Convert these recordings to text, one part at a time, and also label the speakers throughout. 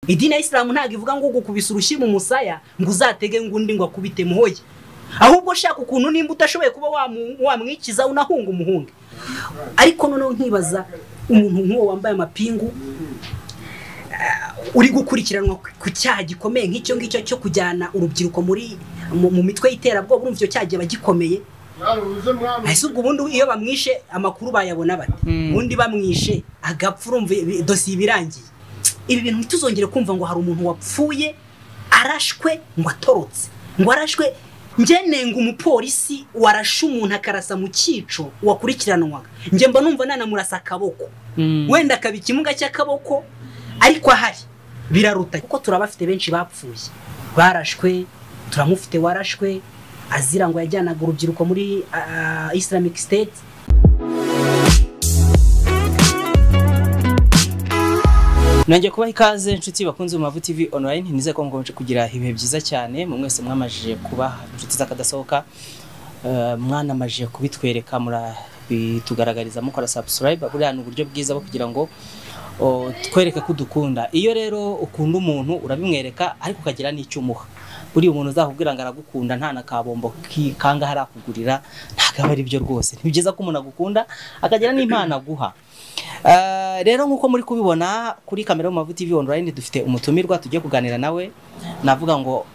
Speaker 1: idini ya isilamu ntabwo ivuga ngo gukubise urushyi mu musaya ngo uzatege ngo undi ngo akubite muhoye ahubwo shaka ukuntu nimba utashoboye kuba wamwikiza unahunga umuhunga ariko noneho nkibaza umuntu nk'uwo wambaye amapingu uri gukurikiranwa ku cyaha gikomeye nk'icyo ngicyo cyo kujyana urubyiruko muri mu mitwe y'iterabwoba urumva icyo cyaha kiba gikomeye ese ubwo ubundi iyo bamwishe amakuru bayabona bate ubundi bamwishe agapfa urumva dosiye iba irangiye ibi bintu ntituzongere kumva ngo hari umuntu wapfuye arashwe ngo atorotse ngo arashwe ngenenga umupolisi warashe umuntu akarasa mu cyico wakurikiranwaga mba numva nanamurasa akaboko wenda akaba ikimuga cy'akaboko ariko ahari biraruta kuko turabafite benshi bapfuye barashwe turamufite warashwe azira ngo yajyanaga urubyiruko muri islamic state
Speaker 2: nongeye kubaha ikaze inshuti bakunze mu mavu TV online nize ko mukomeje kugira ibihe byiza cyane mu mwese mwamajije kuba inshuti z'akadasohoka mwanamajije kubitwereka murabitugaragariza mukora subscribe buriya ni uburyo bwiza bwo kugira ngo twereke ko udukunda iyo rero ukunda umuntu urabimwereka ariko ukagira n'icyo umuha buriya umuntu uzakubwira ngo aragukunda nta na kabombo kikanga harakugurira ntabwo aba ari byo rwose ni byiza ko umuntu agukunda akagira n'impano aguha rero nk'uko muri kubibona kuri kamera y'umumavu TV online dufite umutumirwa tugiye kuganira nawe navuga ngo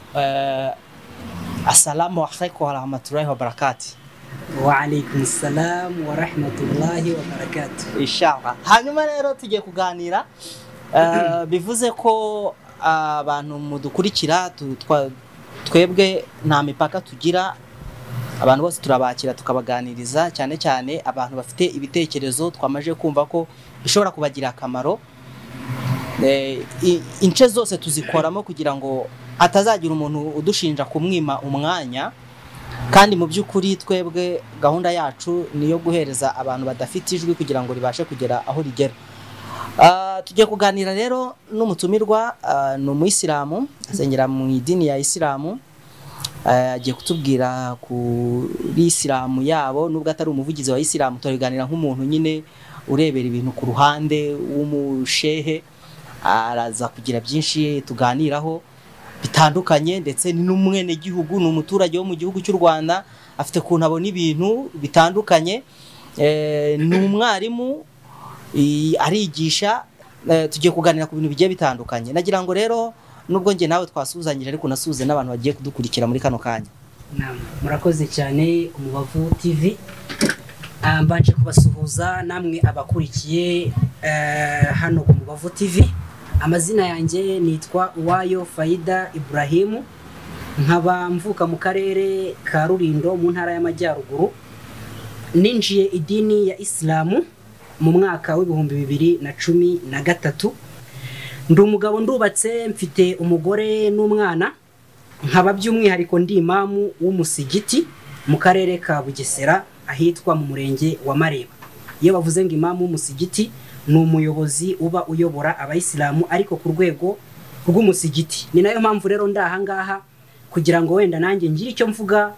Speaker 2: asalamu alaikum warahmatullahi wabarakati
Speaker 1: waalaikum salamu warahmatullahi wabarakati
Speaker 2: inshallah hanyuma rero tugiye kuganira bivuze ko abantu mudukurikira twebwe nta mipaka tugira abantu bose turabakira tukabaganiriza cyane cyane abantu bafite ibitekerezo twamaje kumva ko bishobora kubagira akamaro ince zose tuzikoramo kugira ngo atazagira umuntu udushinja kumwima umwanya kandi mu by'ukuri twebwe gahunda yacu ni iyo guhereza abantu badafite ijwi kugira ngo ribashe kugera aho rigera tugiye kuganira rero n'umutumirwa ni umuyisilamu asengera mu idini ya isilamu agiye kutubwira kuri isilamu yabo nubwo atari umuvugizi wa isilamu turaganira nk'umuntu nyine urebera ibintu ku ruhande w'umushehe araza kugira byinshi tuganiraho bitandukanye ndetse ni n'umwenegihugu ni umuturage wo mu gihugu cy'u rwanda afite ukuntu abona ibintu bitandukanye ni umwarimu arigisha tugiye kuganira ku bintu bigiye bitandukanye nagira ngo rero nubwo njye nawe twasuhuzanyije ariko nasuhuze n'abantu bagiye kudukurikira muri kano kanya
Speaker 1: murakoze cyane umubavu tv mbanje kubasuhuza namwe abakurikiye hano ku mubavu tv amazina yanjye nitwa uwayo fayida iburahimu nkaba mvuka mu karere ka rurindo mu ntara y'amajyaruguru ninjiye idini ya isilamu mu mwaka w'ibihumbi bibiri na cumi na gatatu ndi umugabo ndubatse mfite umugore n'umwana nkaba by'umwihariko ndi imamu w'umusigiti mu karere ka bugesera ahitwa mu murenge wa mareba iyo bavuze ngo imamu w'umusigiti ni umuyobozi uba uyobora abayisilamu ariko ku rwego rw'umusigiti ni nayo mpamvu rero ndi ahangaha kugira ngo wenda nanjye ngire icyo mvuga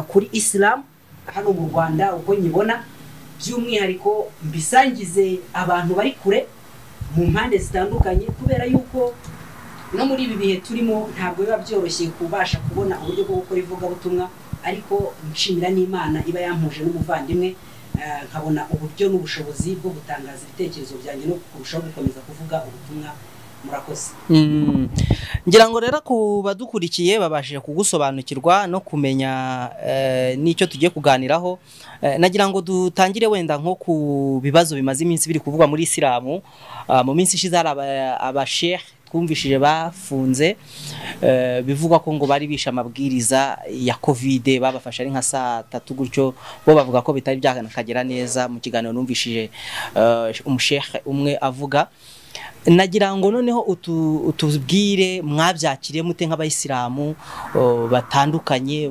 Speaker 1: kuri isilamu hano mu rwanda uko nyibona by'umwihariko mbisangize abantu bari kure mu mpande zitandukanye kubera yuko no muri ibi bihe turimo ntabwo biba byoroshye kubasha kubona uburyo bwo gukora ivugabutumwa ariko nshimira n'imana iba yampuje n'umuvandimwe nkabona uburyo n'ubushobozi bwo gutangaza ibitekerezo byanjye no kurushaho gukomeza kuvuga ubutumwa murakoze
Speaker 2: ngira ngo rero ku badukurikiye babashije kugusobanukirwa no kumenya n'icyo tugiye kuganiraho nagira ngo dutangire wenda nko ku bibazo bimaze iminsi biri kuvugwa muri isilamu mu minsi ishize hari abashehe twumvishije bafunze bivugwa ko ngo bari bishe amabwiriza ya kovide babafashe ari nka saa tatu gutyo bo bavuga ko bitari byakanakagera neza mu kiganiro numvishije umushehe umwe avuga nagira ngo noneho utubwire mwabyakiriye mute nk'abayisilamu batandukanye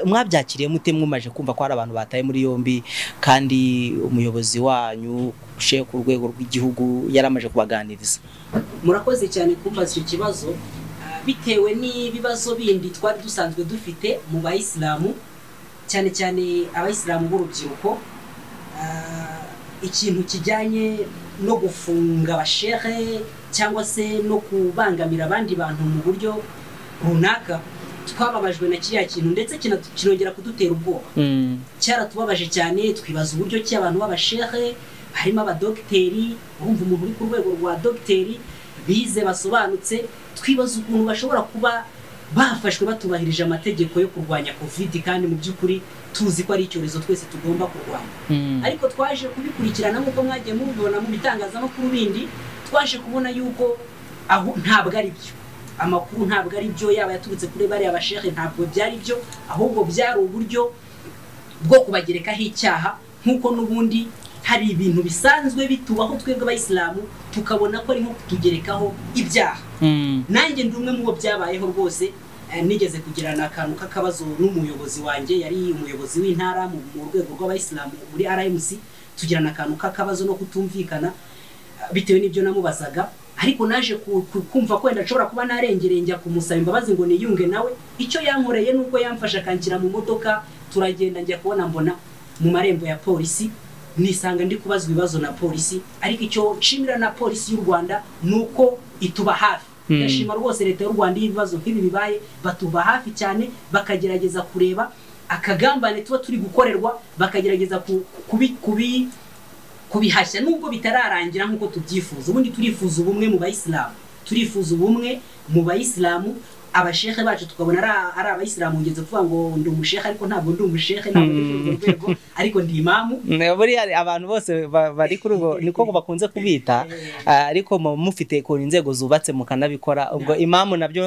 Speaker 2: mwabyakiriye mute mwimaje kumva ko hari abantu bataye muri yombi kandi umuyobozi wanyu ushe ku rwego rw'igihugu yaramaje kubaganiriza
Speaker 1: murakoze cyane kumbaza icyo kibazo bitewe n'ibibazo bindi twari dusanzwe dufite mu bayisilamu cyane cyane abayisilamu b'urubyiruko ikintu kijyanye no gufunga abashehe cyangwa se no kubangamira abandi bantu mu buryo runaka twababajwe na kiriya kintu ndetse kinatu- kinongera kudutera ubwoba
Speaker 2: Mm.
Speaker 1: cyaratubabaje cyane twibaza uburyo ki abantu b'abashehe harimo abadogiteri urumva umuntu uri ku rwego rwa dogiteri bize basobanutse twibaza ukuntu bashobora kuba bafashwe batubahirije amategeko yo kurwanya kovidi kandi mu by'ukuri tuzi ko ari icyorezo twese tugomba kurwanya
Speaker 2: Mm.
Speaker 1: ariko twaje kubikurikirana nk'uko mwagiye mubibona mu bitangazamakuru bindi twaje kubona yuko aho ntabwo ari byo amakuru ntabwo ari byo yaba yaturutse kuri bariya bashehe ntabwo byari byo ahubwo byari uburyo bwo kubagerekaho icyaha nk'uko n'ubundi hari ibintu bisanzwe bitubaho twebwe abayisilamu tukabona ko ari nko kutugerekaho ibyaha
Speaker 2: Mm.
Speaker 1: nanjye ndi umwe mu bo byabayeho rwose eh, nigeze kugirana akantu k'akabazo n'umuyobozi wanjye yari umuyobozi w'intara mu mu rwego rw'abayisilamu muri rmc tugirana akantu k'akabazo no kutumvikana eh, bitewe n'ibyo namubazaga ariko naje ku- ku- kumva ko wenda nshobora kuba narengereye njya kumusaba imbabazi ngo niyunge nawe icyo yankoreye ni uko yamfashe akanshyira mu modoka turagenda njya kubona mbona mu marembo ya polisi nisanga ndi kubazwa ibibazo na polisi ariko icyo nshimira na polisi y'u rwanda ni uko ituba hafi
Speaker 2: Hmm.
Speaker 1: ndashima rwose leta y'u rwanda iyo ibibazo nk'ibi bibaye batuba hafi cyane bakagerageza kureba akagambane tuba turi gukorerwa bakagerageza ku- kubi, kubi, kubihashya nubwo bitararangira nk'uko tubyifuza ubundi turifuza ubumwe mu bayisilamu turifuza ubumwe mu bayisilamu abashehe bacu tukabona ari a- ari abayisilamu ngeze kuvuga ngo ndi umushehe ariko ntabwo ndi umushehe ntabwo ndi kuri urwo rwego ariko ndi imamu
Speaker 2: Ne, buriya abantu bose ba- bari kuri ubwo niko bakunze kubita ah, ariko muba mufite ku inzego zubatse mukanabikora ubwo imamu nabyo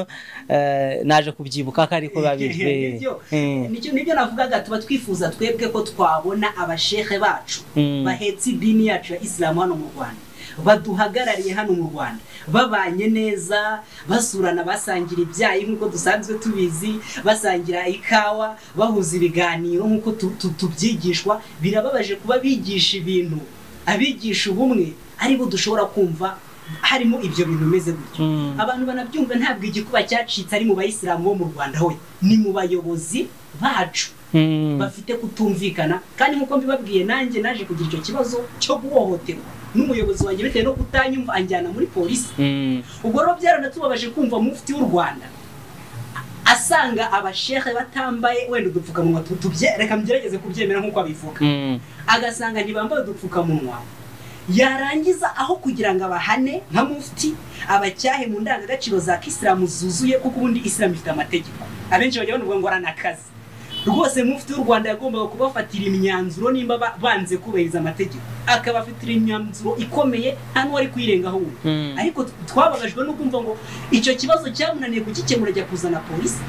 Speaker 2: eh, naje kubyibuka ko ariko babiri
Speaker 1: Nibyo.
Speaker 2: Eh.
Speaker 1: Nicyo- nibyo navugaga tuba twifuza twebwe ko twabona abashehe bacu
Speaker 2: Mm.
Speaker 1: bahetse idini yacu ya isilamu hano mu rwanda baduhagarariye hano mu rwanda babanye neza basurana basangira ibyayi nk'uko dusanzwe tubizi basangira ikawa bahuza ibiganiro nk'uko tu- tu- tubyigishwa birababaje kuba bigisha ibintu abigisha ubumwe aribo dushobora kumva harimo ibyo bintu bimeze gutyo
Speaker 2: Mm.
Speaker 1: abantu banabyumva ntabwo igikuba cyacitse ari mu bayisilamu bo mu rwanda we ni mu bayobozi bacu
Speaker 2: Mm.
Speaker 1: bafite kutumvikana kandi nk'uko mbibabwiye nanjye naje kugira icyo kibazo cyo guhohoterwa n'umuyobozi wanjye bitewe no kutanyumva anjyana muri polisi
Speaker 2: Mm.
Speaker 1: ubwo rero byaranatubabaje kumva mufti w'u rwanda asanga abashehe batambaye wenda udupfukamunwa tu- tubye- reka mgerageze kubyemera nk'uko abivuga
Speaker 2: Mm.
Speaker 1: agasanga ntibambaye udupfukamunwa yarangiza aho kugira ngo abahane nka mufti abacyahe mu ndangagaciro za kisilamu zuzuye kuko ubundi isilamu ifite amategeko abenshi bajya bavuga ngo aranakazi rwose mufti w'u rwanda yagombaga kubafatira imyanzuro nimba ba- banze kubahiriza amategeko akabafatira imyanzuro ikomeye nta n'uwari kuyirengaho wundi
Speaker 2: Mm.
Speaker 1: ariko twababajwe no kumva ngo icyo kibazo cyamunaniye kugikemura ajya kuzana polisi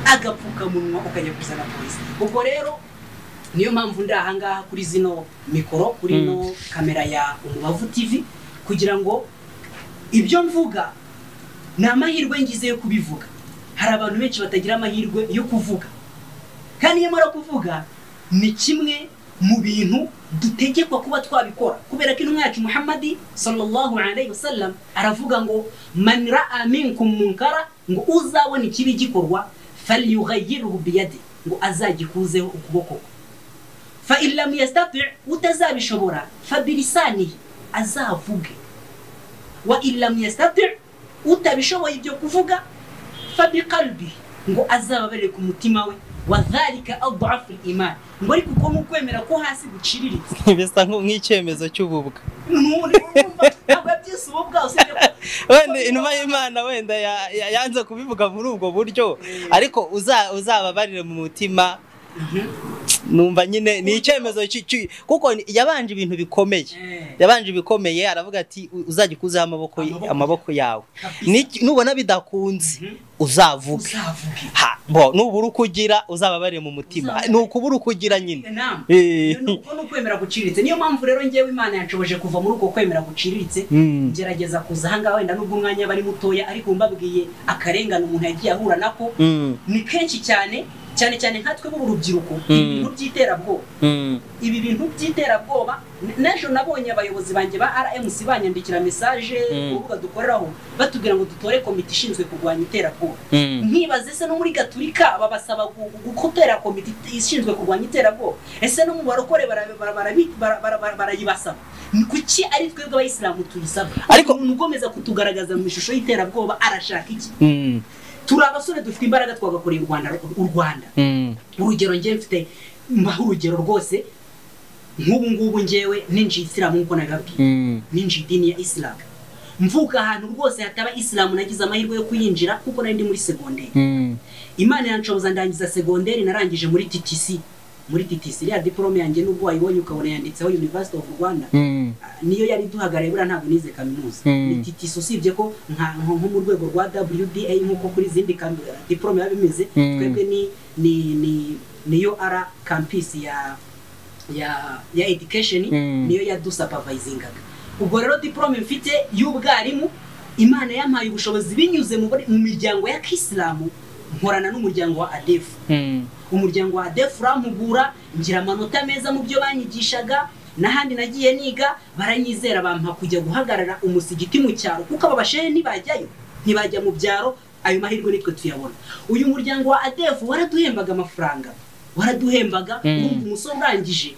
Speaker 1: agapfukamunwa ukajya kuzana polisi ubwo rero niyo mpamvu ndi ahangaha kuri zino mikoro kuri ino kamera ya umubavu tv kugira ngo ibyo mvuga ni amahirwe ngize yo kubivuga hari abantu benshi batagira amahirwe yo kuvuga kandi iyo mara kuvuga ni kimwe mu bintu dutegekwa kuba twabikora kubera ko intumwa yacu muhammadi sallallahu alaihi wasallam aravuga ngo man raa minkum munkara ngo uzabona ikibi gikorwa falyughayyirhu biyadi ngo azagikuzeho ukuboko kwe fa in lam yastati utazabishobora fa bilisanihi azavuge wa in lam yastati utabishoboye ibyo kuvuga fa biqalbihi ngo azababarire ku mutima we wa dhalika adafu imani ngo ariko uko ni ukwemera ko hasi guciriritse
Speaker 2: bisa nk- nk'icyemezo cy'ububwa
Speaker 1: ntabwo byose ubu bwawe usibye ko
Speaker 2: wenda inuma y'imana wenda ya- ya- yanze kubivuga muri ubwo buryo ariko uza- uzababarire mu mutima numva nyine ni icyemezo cy- cy- kuko ni- yabanje ibintu bikomeye
Speaker 1: Eh.
Speaker 2: yabanje ibikomeye aravuga ati "U- uzajya ukuzeho amaboko y-
Speaker 1: Amaboko.
Speaker 2: amaboko yawe
Speaker 1: Kabisa.
Speaker 2: Ni- nubona bidakunze
Speaker 1: Mhm.
Speaker 2: uzavuge
Speaker 1: uzavuge
Speaker 2: Ha, bo nubura uko ugira uzababarire mu mutima
Speaker 1: Uzababarire.
Speaker 2: ni ukubura uko ugira nyine
Speaker 1: inama
Speaker 2: Eh.
Speaker 1: Iyo ni uko ni ukwemera guciriritse niyo mpamvu rero ngewe imana yanshoboje kuva muri uko kwemera guciriritse
Speaker 2: Mm.
Speaker 1: ngerageza kuza ahangaha wenda nubwo umwanya aba ari mutoya ariko mbabwiye akarengane umuntu yagiye ahura nako
Speaker 2: Mm,
Speaker 1: ni kenshi cyane cyane cyane nkatwe b'urubyiruko
Speaker 2: Mm.
Speaker 1: ibintu by'iterabwoba
Speaker 2: mm,
Speaker 1: ibi bintu by'iterabwoba n'ejo nabonye abayobozi banjye ba rmc banyandikira mesaje
Speaker 2: Mm.
Speaker 1: urubuga dukoreraho batubwira ngo dutore komite ishinzwe kurwanya iterabwoba
Speaker 2: Mm.
Speaker 1: nkibaze se no muri gaturika babasaba gu- gu- gukotera komite ishinzwe kurwanya iterabwoba ese no mu barokore bara- bara- barabi- bara- bara- bara- barayibasaba ni kuki ari twebwe abayisilamu tuyisaba
Speaker 2: Ariko-
Speaker 1: umuntu ugomeza kutugaragaza mu ishusho y'iterabwoba arashaka iki
Speaker 2: Mm.
Speaker 1: turi abasore dufite imbaraga twagakoreye u rwanda u rwanda
Speaker 2: Mm.
Speaker 1: urugero njyewe mfite mbaha urugero rwose nk'ubu ngubu njyewe ninjiye isilamu nk'uko nabibabwiye
Speaker 2: Mm.
Speaker 1: ninjiye idini ya isilamu mvuka ahantu rwose hataba isilamu nagize amahirwe yo kuyinjira kuko nari ndi muri segonderi
Speaker 2: Mm.
Speaker 1: imana yanshoboza ndangiza segonderi narangije muri ttc muri ttc iriya diporome yanjye nubwo wayibonye ukabona yanditseho university of rwanda
Speaker 2: Mm.
Speaker 1: Ah, niyo yari iduhagarariye buriya ntabwo nize kaminuza
Speaker 2: Mm.
Speaker 1: ni ttc usibye ko nka nko nko mu rwego rwa wda nk'uko kuri izindi kam- diporome biba bimeze
Speaker 2: Mm.
Speaker 1: twebwe ni ni ni niyo ara campus ya ya ya education
Speaker 2: Mm.
Speaker 1: niyo yadusapavayizingaga ubwo rero diporome mfite y'ubwarimu imana yampaye ubushobozi binyuze mu mu miryango ya kisilamu nkorana n'umuryango wa adefu
Speaker 2: Mm.
Speaker 1: umuryango wa defu urampugura ngira amanota meza mu byo banyigishaga n'ahandi nagiye niga baranyizera bampa kujya guhagarara umusigiti mu cyaro kuko aba bashehe ntibajyayo ntibajya mu byaro ayo mahirwe nitwe tuyabona uyu muryango wa adefu waraduhembaga amafaranga waraduhembaga
Speaker 2: Mm.
Speaker 1: urumva umusore urangije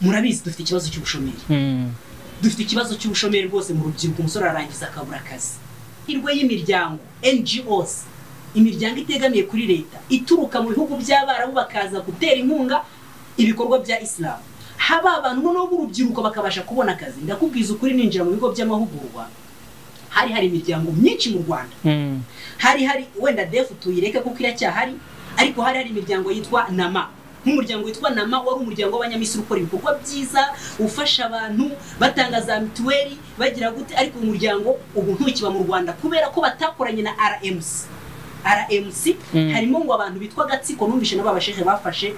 Speaker 1: murabizi dufite ikibazo cy'ubushomeri
Speaker 2: Mm.
Speaker 1: dufite ikibazo cy'ubushomeri rwose mu rubyiruko umusore ararangiza akabura akazi hirwe y'imiryango NGOs imiryango itegamiye kuri leta ituruka mu bihugu by'abarabu bakaza gutera inkunga ibikorwa bya isilamu haba abantu noneho b'urubyiruko bakabasha kubona akazi ndakubwiza ukuri ninjira mu bigo by'amahugurwa hari hari imiryango myinshi mu rwanda
Speaker 2: Mm.
Speaker 1: hari hari wenda defu tuyireke kuko iracyahari ariko hari hari imiryango yitwa nama nk'umuryango witwa nama wari umuryango w'abanyamisiri ukora ibikorwa byiza ufasha abantu batanga za mituweli bagira gute ariko uyu muryango ubu ntukiba mu rwanda kubera ko batakoranye na rmc rmc
Speaker 2: Mm.
Speaker 1: harimo ngo abantu bitwa gatsiko numvishe nabo abashehe bafashe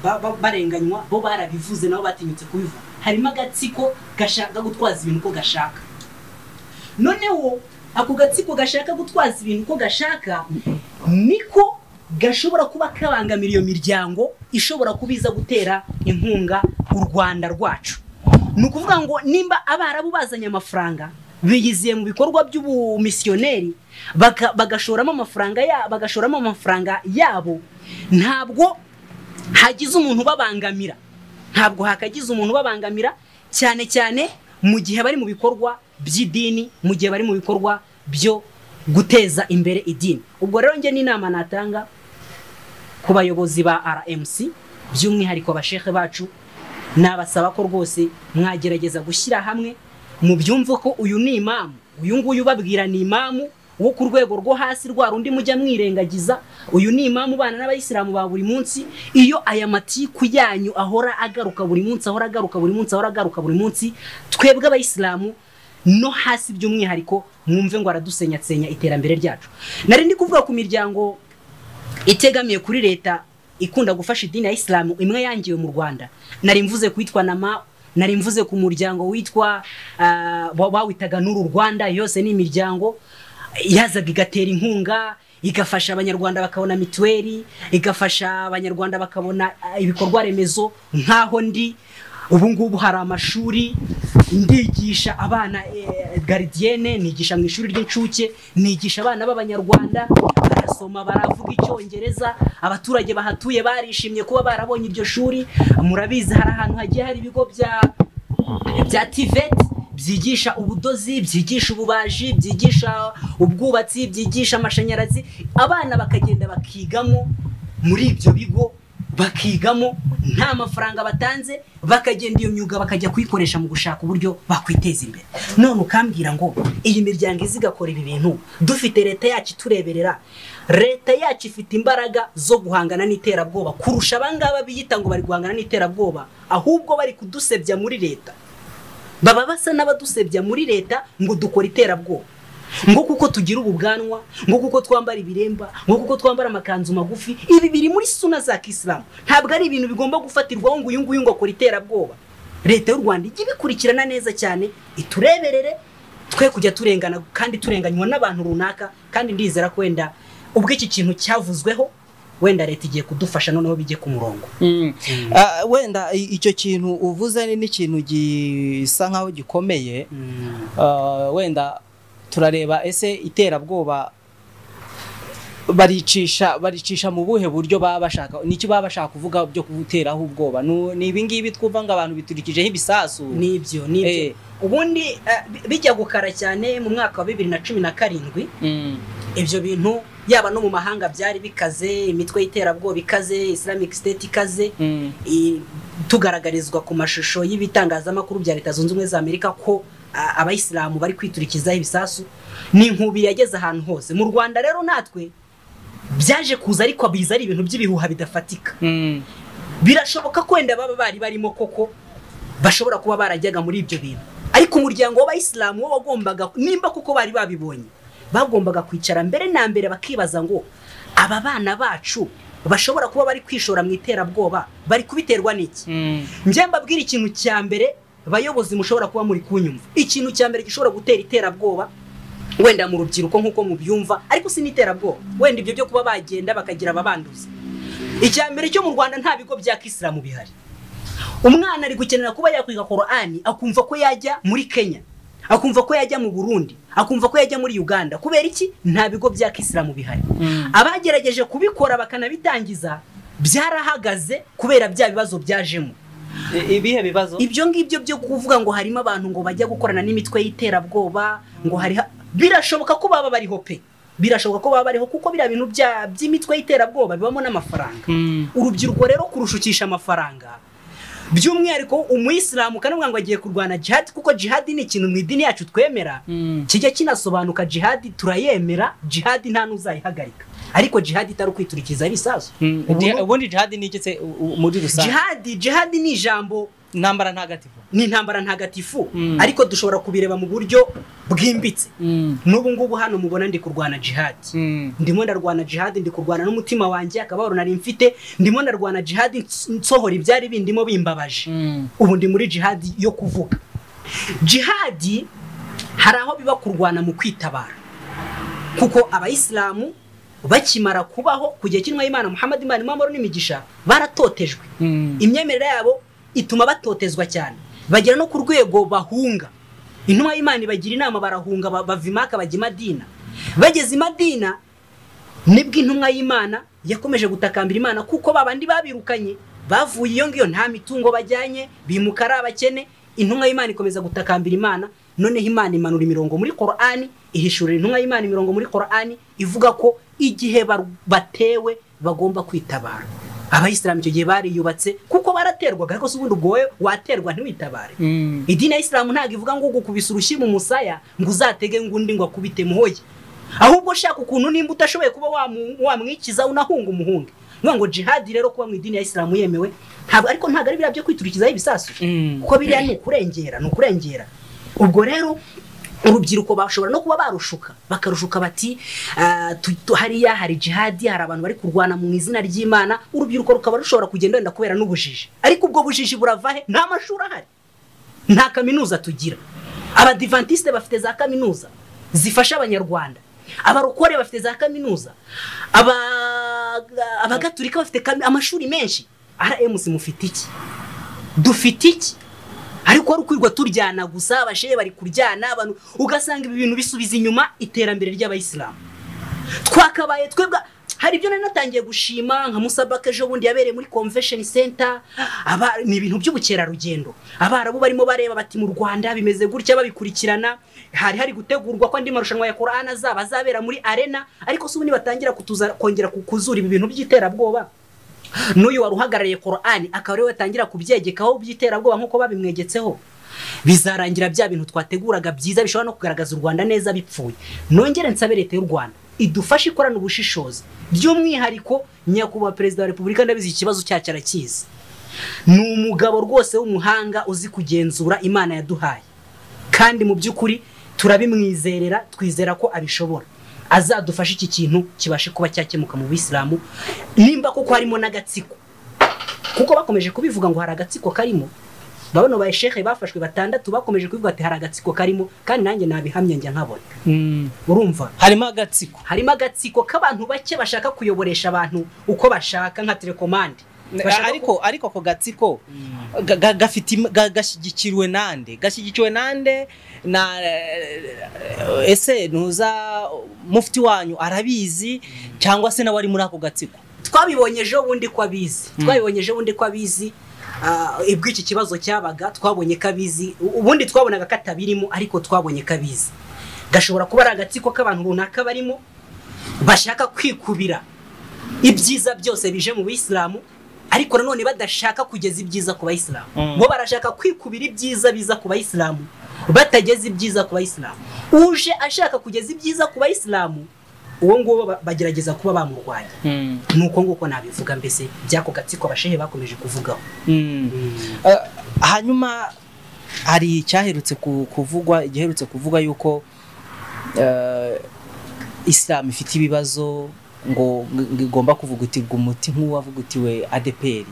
Speaker 1: ba- ba- barenganywa bo barabivuze nabo batinyutse kubivuga harimo agatsiko gashaka gutwaza ibintu uko gashaka noneho ako gatsiko gashaka gutwaza ibintu uko gashaka niko gashobora kuba kabangamira iyo miryango ishobora kuba iza gutera inkunga u rwanda rwacu ni ukuvuga ngo nimba abarabu bazanye amafaranga biyiziye mu bikorwa by'ubumisiyoneri baka- bagashoramo amafaranga ya- bagashoramo amafaranga yabo ntabwo hagize umuntu ubabangamira ntabwo hakagize umuntu ubabangamira cyane cyane mu gihe bari mu bikorwa by'idini mu gihe bari mu bikorwa byo guteza imbere idini ubwo rero njye n'inama natanga ku bayobozi ba rmc by'umwihariko abashehe bacu nabasaba ko rwose mwagerageza gushyira hamwe mubyumve ko uyu ni imamu uyu nguyu ubabwira ni imamu wo ku rwego rwo hasi rwa rundi mujya mwirengagiza uyu ni imamu ubana n'abayisilamu ba buri munsi iyo aya matiku yanyu ahora agaruka buri munsi ahora agaruka buri munsi ahora agaruka buri munsi twebwe abayisilamu no hasi by'umwihariko mwumve ngo aradusenyatsenya iterambere ryacu nari ndi kuvuga ku miryango itegamiye kuri leta ikunda gufasha idini ya isilamu imwe yangiwe mu rwanda nari mvuze kuwitwa nama nari mvuze ku muryango witwa ah, wa- bawitaga n'uru rwanda yose ni imiryango yazaga igatera inkunga igafasha abanyarwanda bakabona mituweli igafasha abanyarwanda bakabona ah, ibikorwa remezo nk'aho ndi ubu ngubu hari amashuri ndigisha abana eh, garidiyene nigisha mu ishuri ry'incuke nigisha abana b'abanyarwanda barasoma baravuga icyongereza abaturage bahatuye barishimye kuba barabonye iryo shuri murabizi hari ahantu hagiye hari ibigo bya bya tivet byigisha ubudozi byigisha ububaji byigisha ubwubatsi byigisha amashanyarazi abana bakagenda bakigamo muri ibyo bigo bakigamo nta mafaranga batanze bakagenda iyo myuga bakajya kuyikoresha mu gushaka uburyo bakwiteza imbere none ukambwira ngo iyi miryango izi igakora ibi bintu dufite leta yacu itureberera leta yacu ifite imbaraga zo guhangana n'iterabwoba kurusha abangaba biyita ngo bari guhangana n'iterabwoba ahubwo bari kudusebya muri leta baba basa n'abadusebya muri leta ngo dukora iterabwoba ngo kuko tugira ububwanwa ngo kuko twambara ibiremba ngo kuko twambara amakanzu magufi ibi biri muri suna za kisilamu ntabwo ari ibintu bigomba gufatirwaho ngo uyu nguyu ngo akora iterabwoba leta y'u rwanda ijye ibikurikirana neza cyane itureberere twe kujya turengana kandi turenganywa n'abantu runaka kandi ndizera ko wenda ubwo iki kintu cyavuzweho wenda leta igiye kudufasha noneho bijye ku murongo
Speaker 2: Mm. Ah, wenda i- icyo kintu uvuze ni n'ikintu gisa nkaho gikomeye
Speaker 1: Mm.
Speaker 2: Ah, wenda turareba ese iterabwoba baricisha baricisha mu buhe buryo baba bashaka nicyo baba bashaka kuvuga byo kubuteraho ubwoba Nu- ni ibi ngibi twumva ngo abantu biturikijeho ibisasu
Speaker 1: nibyo nibyo
Speaker 2: Eh.
Speaker 1: ubundi eh, bi- bijya gukara cyane mu mwaka wa bibiri na cumi na karindwi
Speaker 2: Mm.
Speaker 1: ibyo bintu yaba no mu mahanga byari bikaze imitwe y'iterabwoba ikaze islamic state ikaze
Speaker 2: Mm.
Speaker 1: i- tugaragarizwa ku mashusho y'ibitangazamakuru bya leta zunze ubumwe za amerika ko a- abayisilamu bari kwiturikizaho ibisasu ni inkubi yageze ahantu hose mu rwanda rero natwe byaje kuza ariko biza ari ibintu by'ibihuha bidafatika
Speaker 2: Mm.
Speaker 1: birashoboka ko wenda baba bari barimo koko bashobora kuba barajyaga muri ibyo bintu ariko umuryango w'abayisilamu wo wagombaga nimba kuko bari babibonye bagombaga kwicara mbere na mbere bakibaza ngo aba bana bacu bashobora kuba bari kwishora mu iterabwoba bari kubiterwa n'iki
Speaker 2: Mm.
Speaker 1: njye mbabwira ikintu cya mbere bayobozi mushobora kuba muri kunyumva ikintu cya mbere gishobora gutera iterabwoba wenda mu rubyiruko nk'uko mubyumva ariko si n'iterabwoba wenda ibyo byo kuba bagenda bakagira ababanduza icya mbere cyo mu rwanda nta bigo bya kisilamu bihari umwana ari gukenera kuba yakwiga korani akumva ko yajya muri kenya akumva ko yajya mu burundi akumva ko yajya muri uganda kubera iki nta bigo bya kisilamu bihari
Speaker 2: Mm.
Speaker 1: abagerageje kubikora bakanabitangiza byarahagaze kubera bya bibazo byajemo
Speaker 2: I- ibihe bibazo
Speaker 1: ibyo ngibyo byo kuvuga ngo harimo abantu ngo bajya gukorana n'imitwe y'iterabwoba ngo hari ha- birashoboka ko baba bariho pe birashoboka ko baba bariho kuko biriya bintu bya- by'imitwe y'iterabwoba bibamo n'amafaranga
Speaker 2: Mm.
Speaker 1: urubyiruko rero kurushukisha amafaranga by'umwihariko umuyisilamu kanavuga ngo agiye kurwana jihadi kuko jihadi ni ikintu mu idini yacu twemera
Speaker 2: Mm.
Speaker 1: kijya kinasobanuka jihadi turayemera jihadi nta n'uzayihagarika ariko jihadi itari ukwiturikiza ibisazo
Speaker 2: Mm.
Speaker 1: Ubu-
Speaker 2: Jih- ubundi jihadi ni iki se u- u- muri rusange
Speaker 1: jihadi jihadi ni ijambo
Speaker 2: intambara ntagatifu
Speaker 1: ni intambara ntagatifu
Speaker 2: Mm.
Speaker 1: ariko dushobora kubireba mu buryo bwimbitse
Speaker 2: Mm.
Speaker 1: n'ubu ngubu hano mubona ndi kurwana jihadi
Speaker 2: Mm.
Speaker 1: ndimo ndarwana jihadi ndi kurwana n'umutima wanjye akababaro nari mfite ndimo ndarwana jihadi ns- nsohora ibyari bindimo bimbabaje
Speaker 2: Mm.
Speaker 1: ubu ndi muri jihadi yo kuvuga jihadi hari aho biba kurwana mu kwitabara kuko abayisilamu bakimara kubaho ku gihe cy'intumwa y'imana muhammad imana imamaro n'imigisha baratotejwe
Speaker 2: Mm.
Speaker 1: imyemerere yabo ituma batotezwa cyane bagera no ku rwego bahunga intumwa y'imana ibagira inama barahunga ba- bava imaka bajya i madina bageze i madina nibwo intumwa y'imana yakomeje gutakambira imana kuko babandi babirukanye bavuye iyo ngiyo nta mitungo bajyanye bimuka ari abakene intumwa y'imana ikomeza gutakambira imana noneho imana imanura imirongo muri korani ihishurira intumwa y'imana imirongo muri korani ivuga ko igihe bar- batewe bagomba kwitabara abayisilamu icyo gihe bariyubatse kuko baraterwaga ariko si ubundi ubwo wowe waterwa ntiwitabare
Speaker 2: Mm.
Speaker 1: idini ya isilamu ntabwo ivuga ngo ugukubise urushyi mu musaya ngo uzatege ngo undi ngo akubite muhoye ahubwo shaka ukuntu nimba utashoboye kuba wamu- wamwikiza unahunga umuhunge niyo ngo jihadi rero kuba mu idini ya isilamu yemewe ntabwo ariko ntabwo ari biriya byo kwiturikizaho ibisasu
Speaker 2: Mm.
Speaker 1: kuko biriya ni ukurengera ni ukurengera ubwo rero urubyiruko bashobora no kuba barushuka bakarushuka bati "Ah, tu- tu- hariya hari jihadi hari abantu bari kurwana mu izina ry'imana urubyiruko rukaba rushobora kugenda wenda kubera n'ubujiji ariko ubwo bujiji burava he nta mashuri ahari nta kaminuza tugira abadivantisite bafite za kaminuza zifasha abanyarwanda abarokore bafite za kaminuza Aba- abagaturika bafite kami- amashuri menshi rms mufite iki dufite iki ariko ari ukwirwa turyana gusa abashehe bari kuryana abantu ugasanga ibi bintu bisubiza inyuma iterambere ry'abayisilamu twakabaye twebwe hari ibyo nari natangiye gushima nka musabaka ejo bundi yabereye muri convention center aba ni ibintu by'ubukerarugendo abarabu barimo bareba bati mu rwanda bimeze gutya babikurikirana hari hari gutegurwa ko andi marushanwa ya korani azaba azabera muri arena ariko si ubundi batangira kutuza kongera kukuzura ibi bintu by'iterabwoba n'uyu wari uhagarariye korani akaba ariwe batangira kubyegekaho by'iterabwoba nk'uko babimwegetseho bizarangira bya bintu twateguraga byiza bishobora no kugaragaza u rwanda neza bipfuye nongere nsabe leta y'u rwanda idufashe ikorana ubushishozi by'umwihariko nyakubahwa perezida wa repubulika ndabizi iki kibazo cyacu arakizi ni umugabo rwose w'umuhanga uzi kugenzura imana yaduhaye kandi mu by'ukuri turabimwizerera twizera ko abishobora azadufashe iki kintu kibashe kuba cyakemuka mu bisilamu nimba kuko harimo n'agatsiko kuko bakomeje kubivuga ngo hari agatsiko karimo urabona ba sheke bafashwe batandatu bakomeje kubivuga ati hari agatsiko karimo kandi nanjye nabihamye njya nkabona urumva
Speaker 2: harimo agatsiko
Speaker 1: harimo agatsiko k'abantu bake bashaka kuyoboresha abantu uko bashaka nka telekomande Bashaka
Speaker 2: ariko ariko ako gatsiko ga- ga- gafite im- ga- gashyigikirwe nande gashyigikiwe nande na eh, ese ntuza mufti wanyu arabizi cyangwa se nawe ari muri ako gatsiko
Speaker 1: twabibonye ejo bundi ko abizi
Speaker 2: Mm.
Speaker 1: twabibonye ejo bundi ko abizi ah, ubwo iki kibazo cyabaga twabonye ko abizi U- ubundi twabonaga katabirimo ariko twabonye ko abizi gashobora kuba ari agatsiko k'abantu runaka barimo bashaka kwikubira ibyiza byose bije mu bisilamu ariko nanone badashaka kugeza ibyiza ku bayisilamu
Speaker 2: Mm.
Speaker 1: bo barashaka kwikubira ibyiza biza ku bayisilamu batageza ibyiza ku bayisilamu uje ashaka kugeza ibyiza ku bayisilamu uwo nguwo ba- bagerageza kuba bamurwanya nuko nguko nabivuga mbese by'ako gatsiko abashehe bakomeje kuvugaho
Speaker 2: Mm. Eh, hanyuma hari icyaherutse ku- kuvugwa igiherutse kuvugwa yuko eh, islam ifite ibibazo ngo ngo igomba kuvugutirwa umuti nk'uwavugutiwe adeperi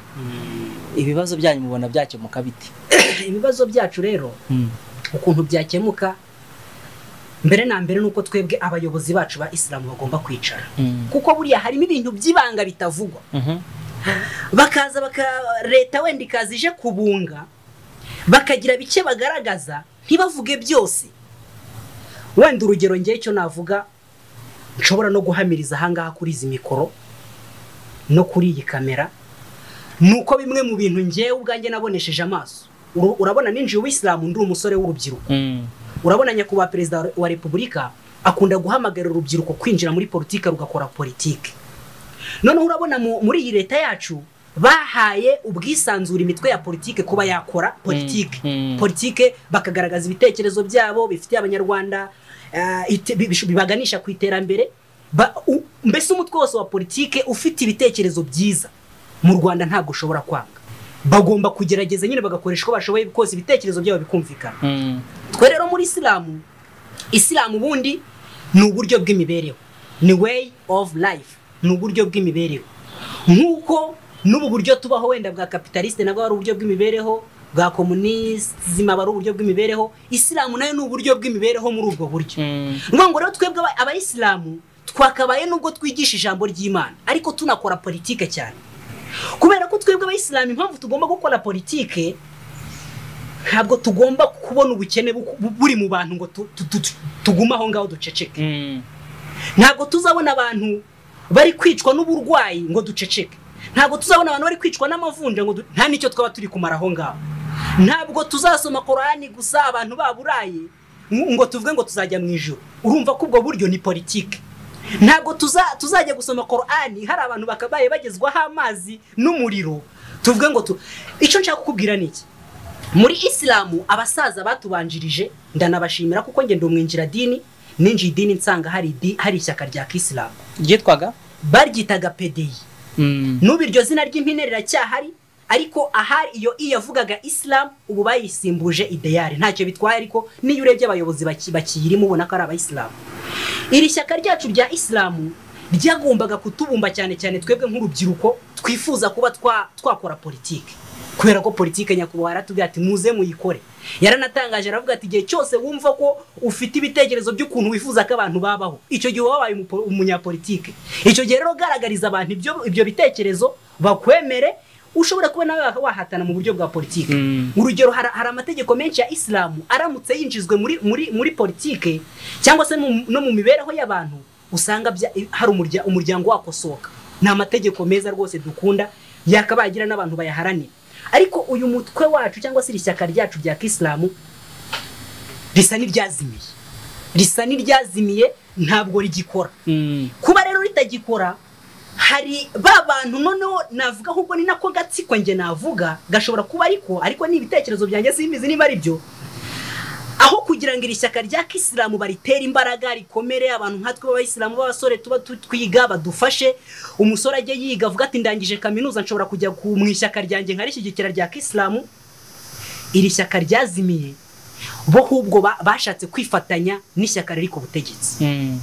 Speaker 2: ibibazo byanyu mubona byakemuka bite
Speaker 1: ibibazo byacu rero ukuntu byakemuka mbere na mbere nuko twebwe abayobozi bacu ba isilamu bagomba kwicara kuko buriya harimo ibintu by'ibanga bitavugwa
Speaker 2: Mhm.
Speaker 1: bakaza baka leta wenda ikaza ije kubunga bakagira bike bagaragaza ntibavuge byose wenda urugero ngewe icyo navuga nshobora no guhamiriza ahangaha kuri izi mikoro no kuri iyi kamera ni uko bimwe mu bintu ngewe ubwanjye nabonesheje amaso Uru- urabona ninjiye ubisilamu ndi umusore w'urubyiruko urabona nyakubahwa perezida wa- wa repubulika akunda guhamagarira urubyiruko kwinjira muri politiki rugakora politiki noneho urabona mu- muri iyi leta yacu bahaye ubwisanzure imitwe ya politiki kuba yakora politiki
Speaker 2: Mm, mm.
Speaker 1: politiki bakagaragaza ibitekerezo byabo bifitiye abanyarwanda eh, ite- bi- bishu- bibaganisha ku iterambere Ba- u- mbese umutwe wose wa politiki ufite ibitekerezo byiza mu rwanda ntabwo ushobora kwanga bagomba kugerageza nyine bagakoresha uko bashoboye kose ibitekerezo byabo bikumvikana
Speaker 2: Mm,
Speaker 1: twe rero muri isilamu isilamu ubundi ni uburyo bw'imibereho ni way of life ni uburyo bw'imibereho nk'uko n'ubu buryo tubaho wenda bwa kapitaliste nabwo ari uburyo bw'imibereho bwa komunizima aba ari uburyo bw'imibereho isilamu nayo ni uburyo bw'imibereho muri ubwo buryo
Speaker 2: mm,
Speaker 1: ni ngo rero twebwe aba- abayisilamu twakabaye nubwo twigisha ijambo ry'imana ariko tunakora politike cyane kubera ko twebwe abayisilamu impamvu tugomba gukora politike ntabwo tugomba kubona ubukene bu- bu- buri mu bantu ngo tu- tu- tu- tugume aho ngaho duceceke
Speaker 2: mm.
Speaker 1: ntabwo tuzabona abantu bari kwicwa n'uburwayi ngo duceceke ntabwo tuzabona abantu bari kwicwa n'amavunja ngo du- nta n'icyo twaba turi kumara aho ngaho ntabwo tuzasoma korani gusa abantu baburaye ng- ngo tuvuge ngo tuzajya mu ijoro urumva ko ubwo buryo ni politike ntabwo tuza- tuzajya gusoma korani hari abantu bakabaye bagezwaho amazi n'umuriro tuvuge ngo tu icyo nshaka kukubwira ni iki muri isilamu abasaza batubanjirije ndanabashimira kuko ngenda umwinjira dini ninjiye idini nsanga hari idi- hari ishyaka rya kisilamu
Speaker 2: ryitwaga
Speaker 1: baryitaga pedeyi
Speaker 2: Mm,
Speaker 1: n'ubu iryo zina ry'impine riracyahari ariko ahari iyo i yavugaga isilamu ubu bayisimbuje ideyari ntacyo bitwaye ariko n'iyo urebye abayobozi baki- bakiyirimo ubona ko ari abayisilamu iri shyaka ryacu rya isilamu ryagombaga kutubumba cyane cyane twebwe nk'urubyiruko twifuza kuba twa- twakora politiki kubera ko politiki nyakubahwa yaratubwira ati muze muyikore yaranatangaje aravuga ati igihe cyose wumva ko ufite ibitekerezo by'ukuntu wifuza ko abantu babaho icyo gihe wabaye umupo- umunyapolitike icyo gihe rero ugaragariza abantu ibyo- ibyo bitekerezo bakwemere ushobora kuba nawe wahatana mu buryo bwa politiki
Speaker 2: Mm.
Speaker 1: urugero hari hari amategeko menshi ya isilamu aramutse yinjizwe muri muri muri politike cyangwa se mu- no mu mibereho y'abantu usanga bya- hari umurya- umuryango wakosoka ni amategeko meza rwose dukunda yakabagira n'abantu bayaharanira ariko uyu mutwe wacu cyangwa se iri shyaka ryacu rya kisilamu risa n'iryazimiye risa n'iryazimiye ntabwo rigikora
Speaker 2: Mm,
Speaker 1: kuba rero ritagikora hari ba bantu noneho navuga ahubwo ni nako gatsiko njye navuga gashobora kuba ariko ariko ni ibitekerezo byanjye simbizi niba ari byo aho kugira ngo iri shyaka rya kisilamu baritere imbaraga rikomere abantu nkatwe b'abayisilamu b'abasore tuba tu- twiga badufashe umusore ajye yiga avuga ati ndangije kaminuza nshobora kujya ku- mu ishyaka ryanjye nkarishyigikira rya kisilamu iri shyaka ryazimiye bo ahubwo ba- bashatse kwifatanya n'ishyaka riri ku butegetsi
Speaker 2: mm,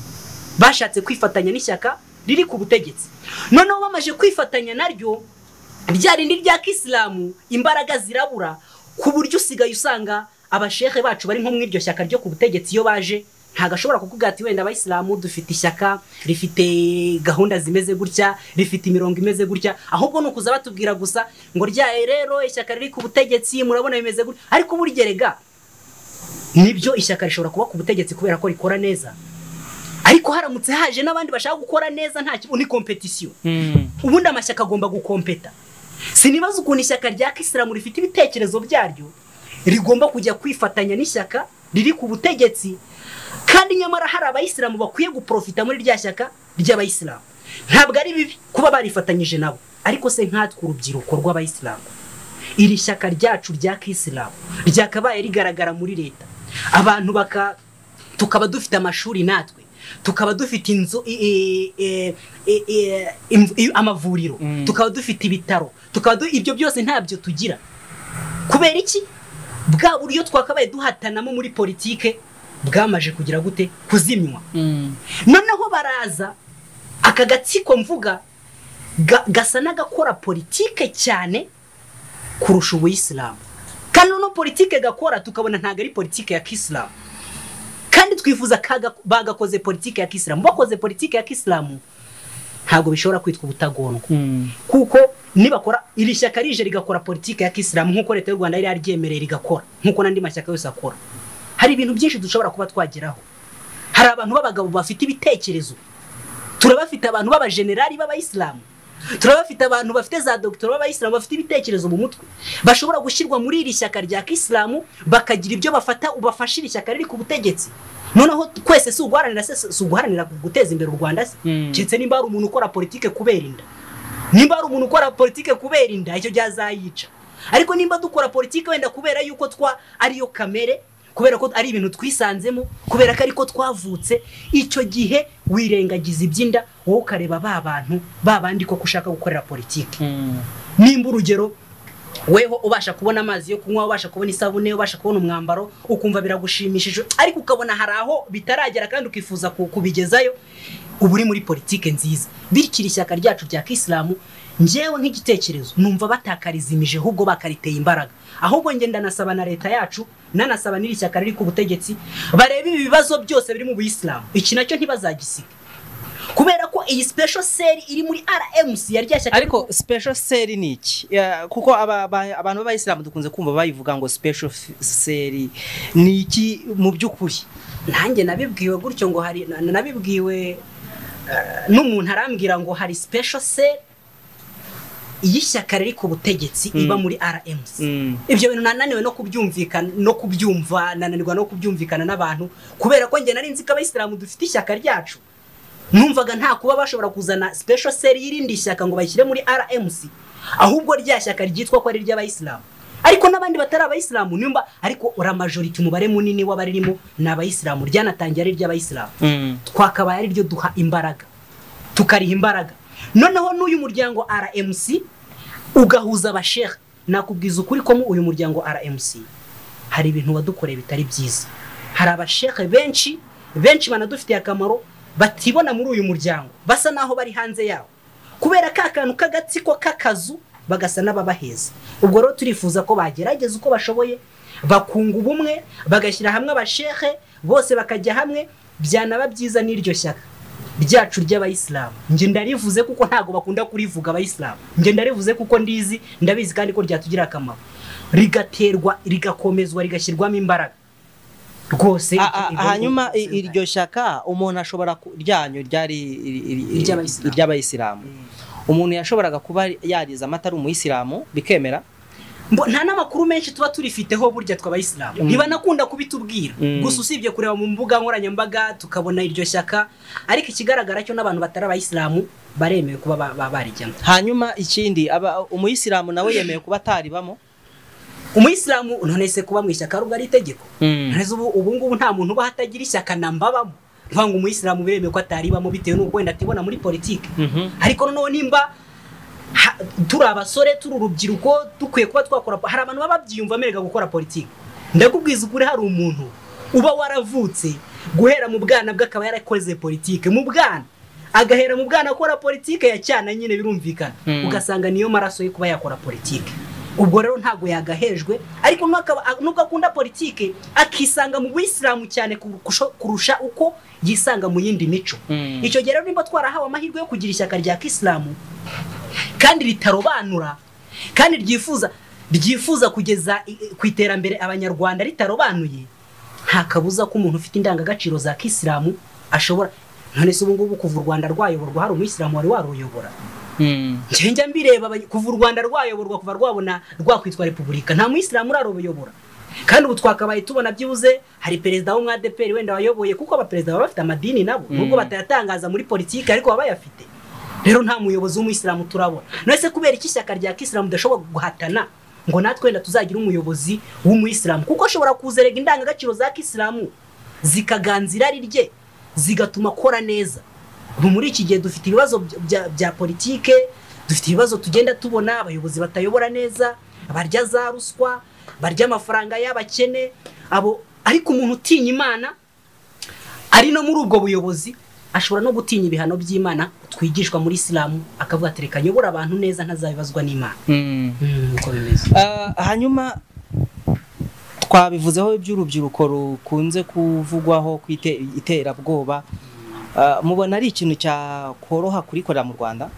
Speaker 1: bashatse kwifatanya n'ishyaka riri ku butegetsi noneho bamaze kwifatanya naryo rya rindi rya kisilamu imbaraga zirabura ku buryo usigaye usanga abashehe bacu bari nko mu iryo shyaka ryo ku butegetsi iyo baje ntabwo ashobora kukugira ati wenda abayisilamu dufite ishyaka rifite gahunda zimeze gutya rifite imirongo imeze gutya ahubwo ni ukuza batubwira gusa ngo ryaye rero ishyaka riri ku butegetsi murabona bimeze gutya ariko burya rega nibyo ishyaka rishobora kuba ku butegetsi kubera ko rikora neza ariko haramutse haje n'abandi bashaka gukora neza nta kibazo ni kompetisiyo ubundi amashyaka agomba gukompeta sinibaza ukuntu ishyaka rya kisilamu rifite ibitekerezo byaryo rigomba kujya kwifatanya n'ishyaka riri ku butegetsi kandi nyamara hari abayisilamu bakwiye guporofita muri rya shyaka ry'abayisilamu ntabwo ari bibi kuba barifatanyije nabo ariko se nkatwe urubyiruko rw'abayisilamu iri shyaka ryacu rya kisilamu ryakabaye rigaragara muri leta abantu baka tukaba dufite amashuri natwe tukaba dufite inzu i- i- i- i- i- amavuriro
Speaker 2: Mm.
Speaker 1: tukaba dufite ibitaro tukaba du- ibyo byose ntabyo tugira kubera iki bwa buryo twakabaye duhatanamo muri politike bwamaje kugira gute kuzimywa noneho baraza aka gatsiko mvuga ga- gasa n'agakora politike cyane kurusha ubuyisilamu kandi noneho politike gakora tukabona ntabwo ari politike ya kisilamu kandi twifuza kaga- bagakoze politike ya kisilamu bakoze politike ya kisilamu ntabwo bishobora kwitwa ubutagondwa kuko nibakora iri shyaka rije rigakora politiki ya kisilamu nk'uko leta y'u rwanda yari yaryemereye rigakora nk'uko n'andi mashyaka yose akora hari ibintu byinshi dushobora kuba twageraho hari abantu b'abagabo bafite ibitekerezo turabafite abantu b'abajenerali b'abayisilamu turabafite abantu bafite za dogiteri b'abayisilamu bafite ibitekerezo mu mutwe bashobora gushyirwa muri iri shyaka rya kisilamu bakagira ibyo bafata ubafasha iri shyaka riri ku butegetsi noneho twese si uguharanira se si uguharanira guteza imbere u rwanda se
Speaker 2: Mm.
Speaker 1: keretse nimba hari umuntu ukora politike kubera inda nimba hari umuntu ukora politike kubera inda icyo gihe azayica ariko nimba dukora politike wenda kubera yuko twa ariyo kamere kubera ko ari ibintu twisanzemo kubera ko ariko twavutse icyo gihe wirengagiza iby'inda wowe ukareba ba bantu ba bandi koko ushaka gukorera politike nimba urugero weho ubasha kubona amazi yo kunywa ubasha kubona isabune ubasha kubona umwambaro ukumva biragushimishije ariko ukabona hari aho bitaragera kandi ukifuza ku- kubigezayo uba uri muri politike nziza bityo iri shyaka ryacu rya kisilamu ngewe nk'igitekerezo numva batakarizimije ahubwo bakariteye imbaraga ahubwo nge ndanasaba na leta yacu nanasaba n'iri shyaka riri ku butegetsi barebe ibi bibazo byose biri mu buyisilamu iki nacyo ntibazagisiga kubera ko iyi special seri iri muri rmc yari ryashyaka
Speaker 2: ariko special seri ni iki Ya, kuko aba- aba- abantu b'abayisilamu dukunze kumva bayivuga ngo special f- seri ni iki mu by'ukuri
Speaker 1: nanjye nabibwiwe gutyo ngo hari na- nabibwiwe eh, n'umuntu arambwira ngo hari special cell y'ishyaka riri ku butegetsi
Speaker 2: Mm.
Speaker 1: iba muri RMC
Speaker 2: Mm.
Speaker 1: ibyo bintu nananiwe no kubyumvikana no kubyumva nananirwa no kubyumvikana n'abantu kubera ko njye nari nzi ko abayisilamu dufite ishyaka ryacu numvaga nta kuba bashobora kuzana special cell y'irindi shyaka ngo bayishyire muri RMC ahubwo rya shyaka ryitwa ko ari iry'abayisilamu ariko n'abandi batari abayisilamu nimba ariko ura majority umubare munini w'abaririmo ni abayisilamu ryanatangiye ari iry'abayisilamu
Speaker 2: Mm.
Speaker 1: twakabaye ari ryo duha imbaraga tukariha imbaraga noneho n'uyu muryango rmc ugahuza abasheha nakubwiza ukuri ko mu uyu muryango rmc hari ibintu wadukoreye bitari byiza hari abashehe benshi benshi banadufitiye akamaro batibona muri uyu muryango basa n'aho bari hanze yawo kubera ka kantu k'agatsiko k'akazu bagasa n'ababaheza ubwo rero turifuza ko bagerageza uko bashoboye bakunga ubumwe bagashyira hamwe abashehe bose bakajya hamwe byanaba byiza n'iryo shyaka ryacu ry'abayisilamu njye ndarivuze kuko ntabwo bakunda kurivuga abayisilamu njye ndarivuze kuko ndizi ndabizi kandi ko ryatugira akamaro rigaterwa rigakomezwa rigashyirwamo imbaraga rwose
Speaker 2: A- a-
Speaker 1: ibyo-
Speaker 2: hanyuma i- iryo shyaka umuntu ashobora ku- ryanyu ryari iri- iri- iri-
Speaker 1: Iry'abayisilamu.
Speaker 2: iry'abayisilamu umuntu yashoboraga kuba yariza amata ari umuyisilamu bikemera
Speaker 1: Mbo- nta n'amakuru menshi tuba turifiteho burya tw'abayisilamu
Speaker 2: Mm.
Speaker 1: ntibanakunda kubitubwira
Speaker 2: Mm.
Speaker 1: gusa usibye kureba mu mbuga nkoranyambaga tukabona iryo shyaka ariko ikigaragara cyo n'abantu batari abayisilamu baremewe kuba ba- ba- barijyamo
Speaker 2: hanyuma ikindi aba- umuyisilamu nawe yemewe kuba ataribamo
Speaker 1: umuyisilamu none se kuba mu ishyaka rugari itegeko Nonese ubu ubu ngubu nta muntu uba hatagira ishyaka na mbabamo ntibanga umuyisilamu biremewe ko ataribamo bitewe n'uko wenda atibona muri politiki
Speaker 2: Mhm.
Speaker 1: ariko noneho nimba ha- turi abasore turi urubyiruko dukwiye kuba twakora hari abantu baba babyiyumva amerega gukora politiki ndakubwiza ukuri hari umuntu uba waravutse guhera mu bwana bwe akaba yarakoze politiki mu bwana agahera mu bwana akora politiki ya cyana nyine birumvikana
Speaker 2: Mm.
Speaker 1: ugasanga niyo maraso yo kuba yakora politiki ubwo rero ntabwo yagahejwe ariko nubwo akunda politiki akisanga mu buyisilamu cyane kurusha uko yisanga mu yindi mico icyo gihe rero nimba twarahawe amahirwe yo kugira ishyaka rya kisilamu kandi ritarobanura kandi ryifuza ryifuza kugeza ku iterambere abanyarwanda ritarobanuye nta kabuza ko umuntu ufite indangagaciro za kisilamu ashobora none se ubu ngubu kuva u rwanda rwayoborwa hari umuyisilamu wari waruyobora njya mbireba kuva u rwanda rwayoborwa kuva rwabona rwakwitwa repubulika nta muyisilamu uraruyobora kandi ubu twakabaye tubona byibuze hari perezida wo mwadeperi wenda wayoboye kuko abaperezida baba bafite amadini nabo nubwo batayatangaza muri politiki ariko baba bayafite rero nta muyobozi w'umuyisilamu turabona none se kubera iki ishyaka rya kisilamu ridashobora guhatana ngo natwe wenda tuzagira umuyobozi w'umuyisilamu kuko ashobora kuzerega indangagaciro za kisilamu zikaganza irari rye zigatuma akora neza ubu muri iki gihe dufite ibibazo bya politike dufite ibibazo tugenda tubona abayobozi batayobora neza barya za ruswa barya amafaranga y'abakene abo ariko umuntu utinya imana ari no muri ubwo buyobozi ashobora no gutinya ibihano by'imana twigishwa muri isilamu akavuga ati reka nyobora abantu neza ntazabibazwa n'imana uko bimeze
Speaker 2: hanyuma twabivuzeho iby'urubyiruko rukunze kuvugwaho ku iterabwoba mubona ari ikintu cyakoroha kurikorera mu rwanda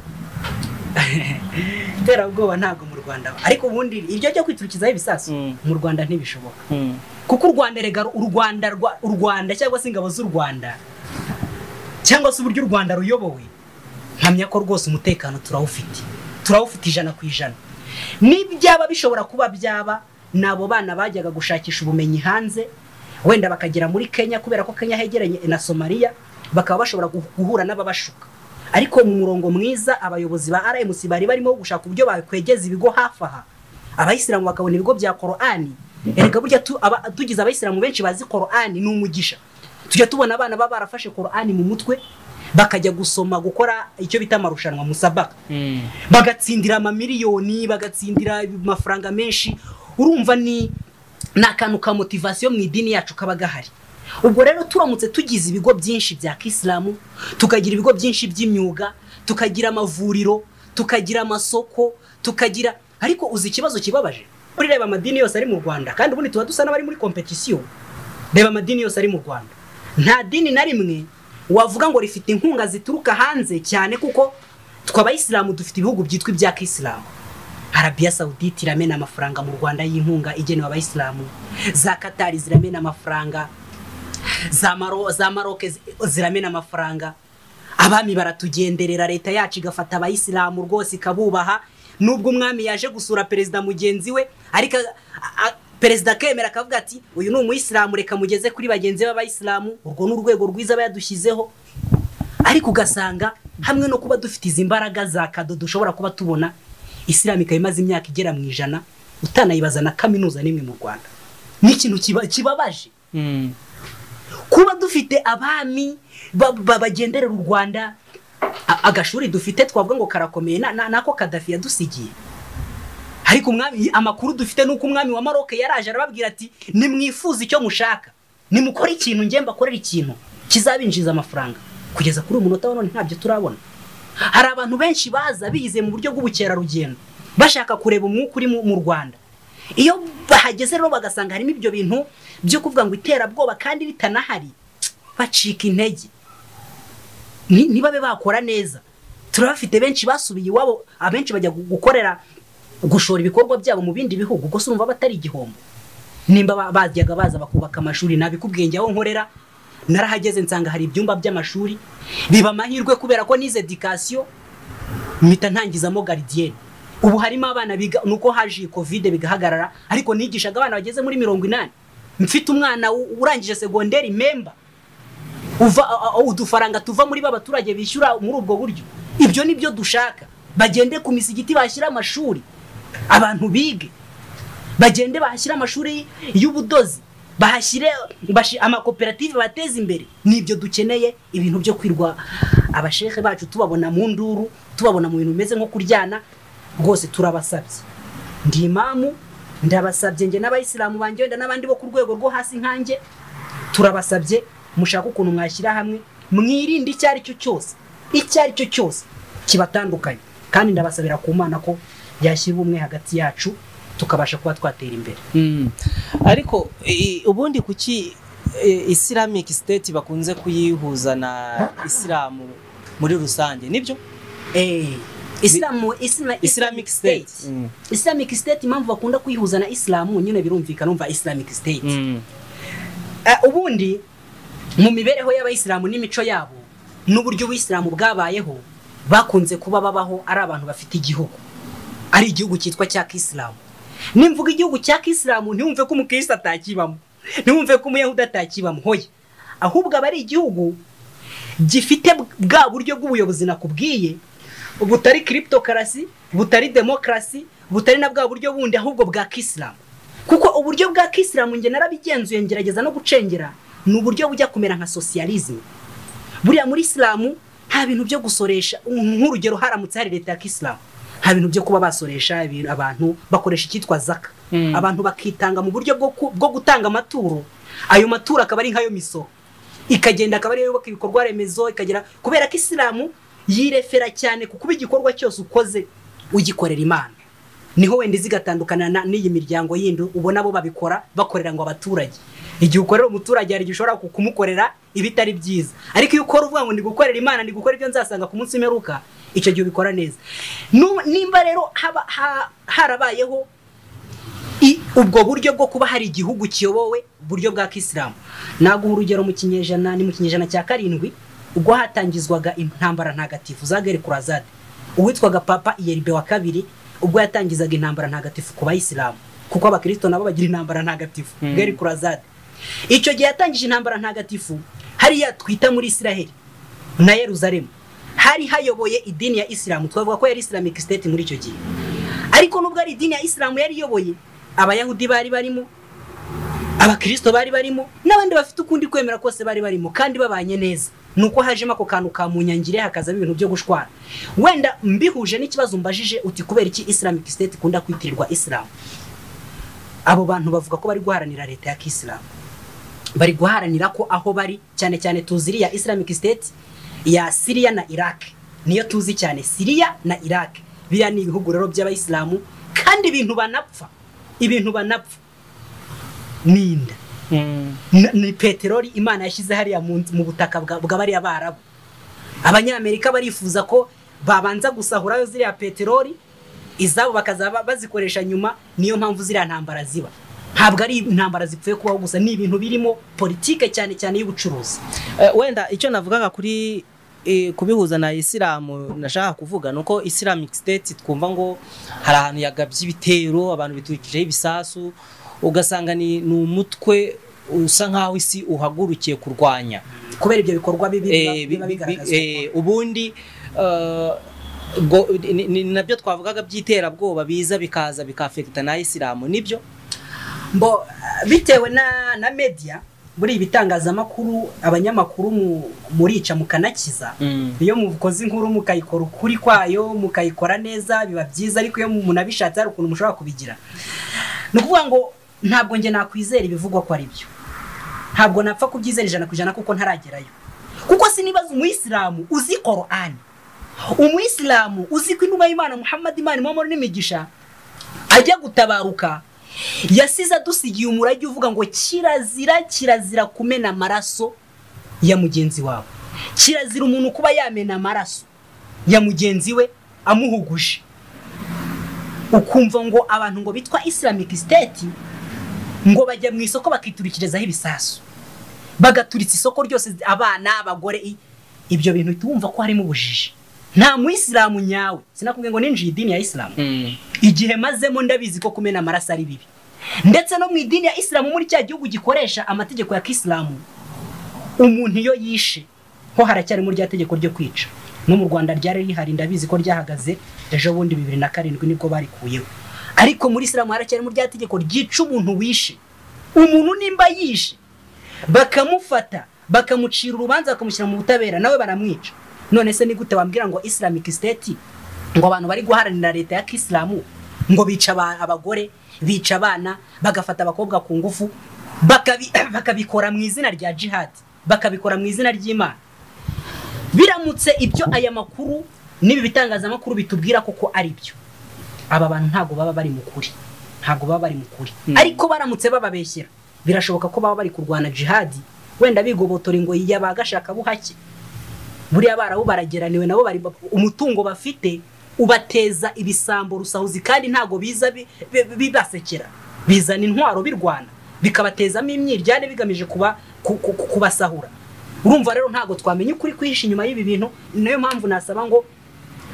Speaker 1: iterabwoba ntabwo mu rwanda ariko ubundi iryo ryo kwiturikizaho ibisasu mu rwanda ntibishoboka kuko u rwanda rega u rwanda u rwanda cyangwa se ingabo z'u rwanda cyangwa se uburyo u rwanda ruyobowe nkamya ko rwose umutekano turawufite turawufite ijana ku ijana n'ibyaba bishobora kuba byaba ni abo bana bajyaga gushakisha ubumenyi hanze wenda bakagera muri kenya kubera ko kenya hegeranye na somaliya bakaba bashobora guhura n'ababashuka ariko mu murongo mwiza abayobozi ba rmc bari barimo gushaka uburyo bakwegeza ibigo hafi aha abayisilamu bakabona ibigo bya korani erega burya tugize abayisilamu benshi bazi korani ni umugisha tujya tubona abana baba barafashe korani mu mutwe bakajya gusoma gukora icyo bita amarushanwa musabaka bagatsindira amamiliyoni bagatsindira amafaranga menshi urumva ni akantu ka motivasiyo mu idini yacu kaba gahari ubwo rero turamutse tugize ibigo byinshi bya kisilamu tukagira ibigo byinshi by'imyuga tukagira amavuriro tukagira amasoko tukagira ariko uzi ikibazo kibabaje reba amadini yose ari mu rwanda kandi ubundi tuba dusa n'abari muri kompetisiyo reba amadini yose ari mu rwanda nta dini na rimwe wavuga ngo rifite inkunga zituruka hanze cyane kuko twe abayisilamu dufite ibihugu byitwa ibya kisilamu arabiya sawuditi iramena amafaranga mu rwanda y'inkunga igenewe abayisilamu za katari ziramena amafaranga za maroke ziramena amafaranga abami baratugenderera leta yacu igafata abayisilamu rwose ikabubaha nubwo umwami yaje gusura perezida mugenzi we ariko perezida akemera akavuga ati uyu ni umuyisilamu reka mugeze kuri bagenzi b'abayisilamu urwo ni urwego rwiza aba yadushyizeho ariko ugasanga hamwe no kuba dufite izi mbaraga za kado dushobora kuba tubona isilamu ikaba imaze imyaka igera mu ijana utanayibaza na kaminuza n'imwe mu rwanda ni ikintu kibabaje kuba dufite abami babagenderera u rwanda agashuri dufite twavuga ngo karakomeye nako kadafi yadusigiye ariko amakuru dufite ni uko umwami wa maroke yaraje arababwira ati nimwifuze icyo mushaka nimukore ikintu njye mbakorera ikintu kizabinjiriza amafaranga kugeza kuri uyu munota wa none ntabyo turabona hari abantu benshi baza bize mu buryo bw'ubukerarugendo bashaka kureba umwuka uri mu rwanda iyo bahageze rero bagasanga harimo ibyo bintu byo kuvuga ngo iterabwoba kandi ritanahari bacika intege ntibabe bakora neza turabafite benshi basubiye iwabo abenshi bajya gukorera gushora ibikorwa byabo mu bindi bihugu gusa urumva batari igihombo nimba bajyaga baza bakubaka amashuri ntabikubwiye njye aho nkorera narahageze nsanga hari ibyumba by'amashuri biba amahirwe kubera ko nize edikasiyo mpita ntangizamo garidiyeni ubu harimo abana biga nuko haje iyi kovide bigahagarara ariko nigishaga abana bageze muri mirongo inani mfite umwana urangije segonderi memba udufaranga tuva muri ba baturage bishyura muri ubwo buryo ibyo ni byo dushaka bagende ku misigiti bashyira amashuri abantu bige bagende bahashyire amashuri y'ubudozi bahashyire amakoperative bateze imbere ni ibyo dukeneye ibintu byo kwirwa abashehe bacu tubabona mu nduru tubabona mu bintu bimeze nko kuryana rwose turabasabye ndi imamu ndabasabye njye n'abayisilamu banjye wenda n'abandi bo ku rwego rwo hasi nkanjye turabasabye mushaka ukuntu mwashyira hamwe mwirinde icyo ari cyo cyose icyo ari cyo cyose kibatandukanye kandi ndabasabira ku mana ko yashyira ubumwe hagati yacu tukabasha kuba twatera imbere
Speaker 2: Mm. ariko i- ubundi kuki e, islamic state bakunze kuyihuza na isilamu muri rusange nibyo
Speaker 1: Eh, isilamu isima-
Speaker 2: islamic state Mm.
Speaker 1: islamic state impamvu bakunda kuyihuza na isilamu nyine birumvikana umva islamic state
Speaker 2: Mm.
Speaker 1: Eh, ubundi mu mibereho y'abayisilamu n'imico yabo n'uburyo ubuyisilamu bwabayeho bakunze kuba babaho ari abantu bafite igihugu ari igihugu cyitwa cya kisilamu nimvuga igihugu cya kisilamu ntiwumve ko umukirisitu atakibamo ntiwumve ko umuyahudi atakibamo hoya ahubwo aba ari igihugu gifite bwa buryo bw'ubuyobozi nakubwiye butari kiripitokarasi butari demokarasi butari na bwa buryo bundi ahubwo bwa kisilamu kuko uburyo bwa kisilamu njye narabigenzuye ngerageza no gucengera ni uburyo bujya kumera nka sosiyalizme buriya muri isilamu nta bintu byo gusoresha nk'urugero haramutse hari leta ya kisilamu nta bintu byo kuba basoresha ibintu- abantu bakoresha icyitwa zaka
Speaker 2: Mm.
Speaker 1: abantu bakitanga mu buryo bwo ku- bwo gutanga amaturo ayo maturo akaba ari nk'ayo misoro ikagenda akaba ariyo yubaka ibikorwa remezo ikagera kubera ko isilamu yirefera cyane ku kuba igikorwa cyose ukoze ugikorera imana niho wenda zigatandukana na- n'iyi miryango yindi ubona bo babikora bakorera ngo abaturage igihe ukorera umuturage hari igihe ushobora ku- kumukorera ibitari byiza ariko iyo ukora uvuga ngo ndi gukorera imana ndi gukora ibyo nzasanga ku munsi mperuka icyo gihe ubikora neza Nu- nimba rero haba- ha- harabayeho i- ubwo buryo bwo kuba hari igihugu kiyobowe buryo bwa kisilamu naguha urugero mu kinyejana ni mu kinyejana cya karindwi ubwo hatangizwaga intambara ntagatifu za geri kurazade uwitwaga papa iyeribe wa kabiri ubwo yatangizaga intambara ntagatifu ku bayisilamu kuko abakirisito nabo bagira intambara ntagatifu
Speaker 2: Mm.
Speaker 1: geri kurazade icyo gihe yatangije intambara ntagatifu hariya twita muri isiraheli na yeruzalemu hari hayoboye idini ya isilamu twavuga ko yari islamic state muri icyo gihe ariko nubwo ari idini ya isilamu yari iyoboye abayahudi bari barimo abakirisito bari barimo n'abandi bafite ukundi kwemera kose bari barimo kandi babanye neza ni uko hajemo ako kantu ka munyangire hakazamo ibintu byo gushwara wenda mbihuje n'ikibazo mbajije uti kubera iki islamic state ikunda kwitirirwa isilamu abo bantu bavuga ko bari guharanira leta ya kisilamu bari guharanira ko aho bari cyane cyane tuzi iriya islamic state ya siriya na iraq niyo tuzi cyane siriya na iraq biriya ni ibihugu rero by'abayisilamu kandi ibintu banapfa ibintu banapfa ni inda
Speaker 2: Mm.
Speaker 1: N- ni peteroli imana yashyize hariya mu mu butaka bwa bwa bariya barabu abanyamerika barifuza ko babanza gusahurayo ziriya peteroli izabo bakazaba bazikoresha nyuma niyo mpamvu ziriya ntambara ziba ntabwo ari intambara zipfuye kubaho gusa ni ibintu birimo politike cyane cyane y'ubucuruzi
Speaker 2: Eh, wenda icyo navugaga kuri eh, kubihuza na isilamu nashaka kuvuga ni uko islamic state twumva ngo hari ahantu yagabye ibitero abantu biturikijeho ibisasu ugasanga ni ni umutwe usa nk'aho isi uhagurukiye kurwanya
Speaker 1: kubera ibyo bikorwa bibi biba-
Speaker 2: Eh, bi-
Speaker 1: biba
Speaker 2: bi-
Speaker 1: bigaragazwa
Speaker 2: eh, ubundi eh, ngo- ni- ni- ni nabyo twavugaga by'iterabwoba biza bikaza bikafekita na isilamu nibyo
Speaker 1: mbo bitewe na na media muri ibi bitangazamakuru abanyamakuru mu- murica mukanakiza iyo mukoze inkuru mukayikora ukuri kwayo mukayikora neza biba byiza ariko iyo umuntu abishatse hari ukuntu mushobora kubigira ni ukuvuga ngo ntabwo njye nakwizera ibivugwa ko ari byo ntabwo napfa kubyizera ijana ku ijana kuko ntaragerayo kuko sinibaza umuyisilamu uzi korani umuyisilamu uzi ko inuma y'imana muhammad imana imamoro n'imigisha ajya gutabaruka yasize adusigiye umurage uvuga ngo kirazira kirazira kumena amaraso ya mugenzi wawe kirazira umuntu kuba yamena amaraso ya mugenzi we amuhuguje ukumva ngo abantu ngo bitwa islamic state ngo bajya mu isoko bakiturikirizaho ibisasu bagaturitsa isoko ryose abana abagore i- ibyo bintu uhita wumva ko harimo ubujiji nta muyisilamu nyawe sinakubwiye ngo ninjiye idini ya isilamu igihe mazemo ndabizi ko kumena amaraso ari bibi ndetse no mu idini ya isilamu muri cya gihugu gikoresha amategeko ya kisilamu umuntu iyo yishe ho haracyarimo rya tegeko ryo kwica no mu rwanda ryari rihari ndabizi ko ryahagaze ejo bundi bibiri na karindwi nibwo barikuyeho ariko muri isilamu haracyarimo rya tegeko ryica umuntu wishe umuntu nimba yishe bakamufata bakamucira urubanza bakamushyira mu butabera nawe baramwica none se ni gute wambwira ngo islamic state ngo abantu bari guharanira leta ya kisilamu ngo bica aba- abagore bica abana bagafata abakobwa ku ngufu bakabi- bakabikora mu izina rya jihad bakabikora mu izina ry'imana biramutse ibyo aya makuru n'ibi bitangazamakuru bitubwira koko ari byo aba bantu ntabwo baba bari mu kuri ntabwo baba bari mu kuri
Speaker 2: Mm.
Speaker 1: ariko baramutse bababeshyera birashoboka ko baba bari kurwana jihadi wenda bigobotora ingoyi y'abagashaka buhake buriya barabu barageraniwe nabo bari umutungo bafite ubateza ibisambo rusahuzi kandi ntabwo biza bi- bi- bibasekera bizana intwaro birwana bikabatezamo imyiryane bigamije kuba ku- ku- ku- kubasahura urumva rero ntabwo twamenya ukuri kwihisha inyuma y'ibi bintu ni nayo mpamvu nasaba ngo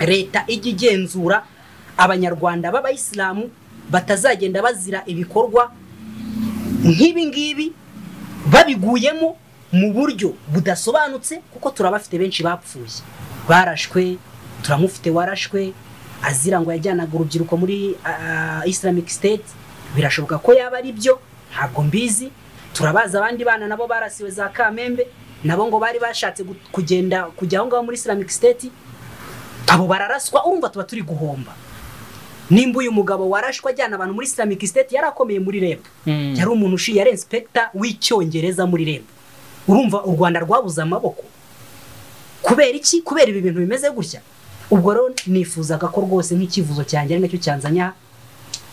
Speaker 1: leta ijya igenzura abanyarwanda b'abayisilamu batazagenda bazira ibikorwa nk'ibi ngibi babiguyemo mu buryo budasobanutse kuko turabafite benshi bapfuye barashwe turamufite warashwe azira ngo yajyanaga urubyiruko muri ah, islamic state birashoboka ko yaba ari byo ntabwo mbizi turabaza abandi bana nabo barasiwe za kamembe nabo ngo bari bashatse gu- kugenda kujya aho ngaho muri islamic state abo bararaswa urumva tuba turi guhomba nimba uyu mugabo warashwe ajyana abantu muri islamic state yari akomeye muri reb
Speaker 2: Mm.
Speaker 1: yari umuntu ushiye yari inspector w'icyongereza muri reb urumva u rwanda rwabuze amaboko kubera iki kubera ibi bintu bimeze gutya ubwo rero nifuzaga ko rwose nk'icyifuzo cyanjye ari nacyo cyanzanya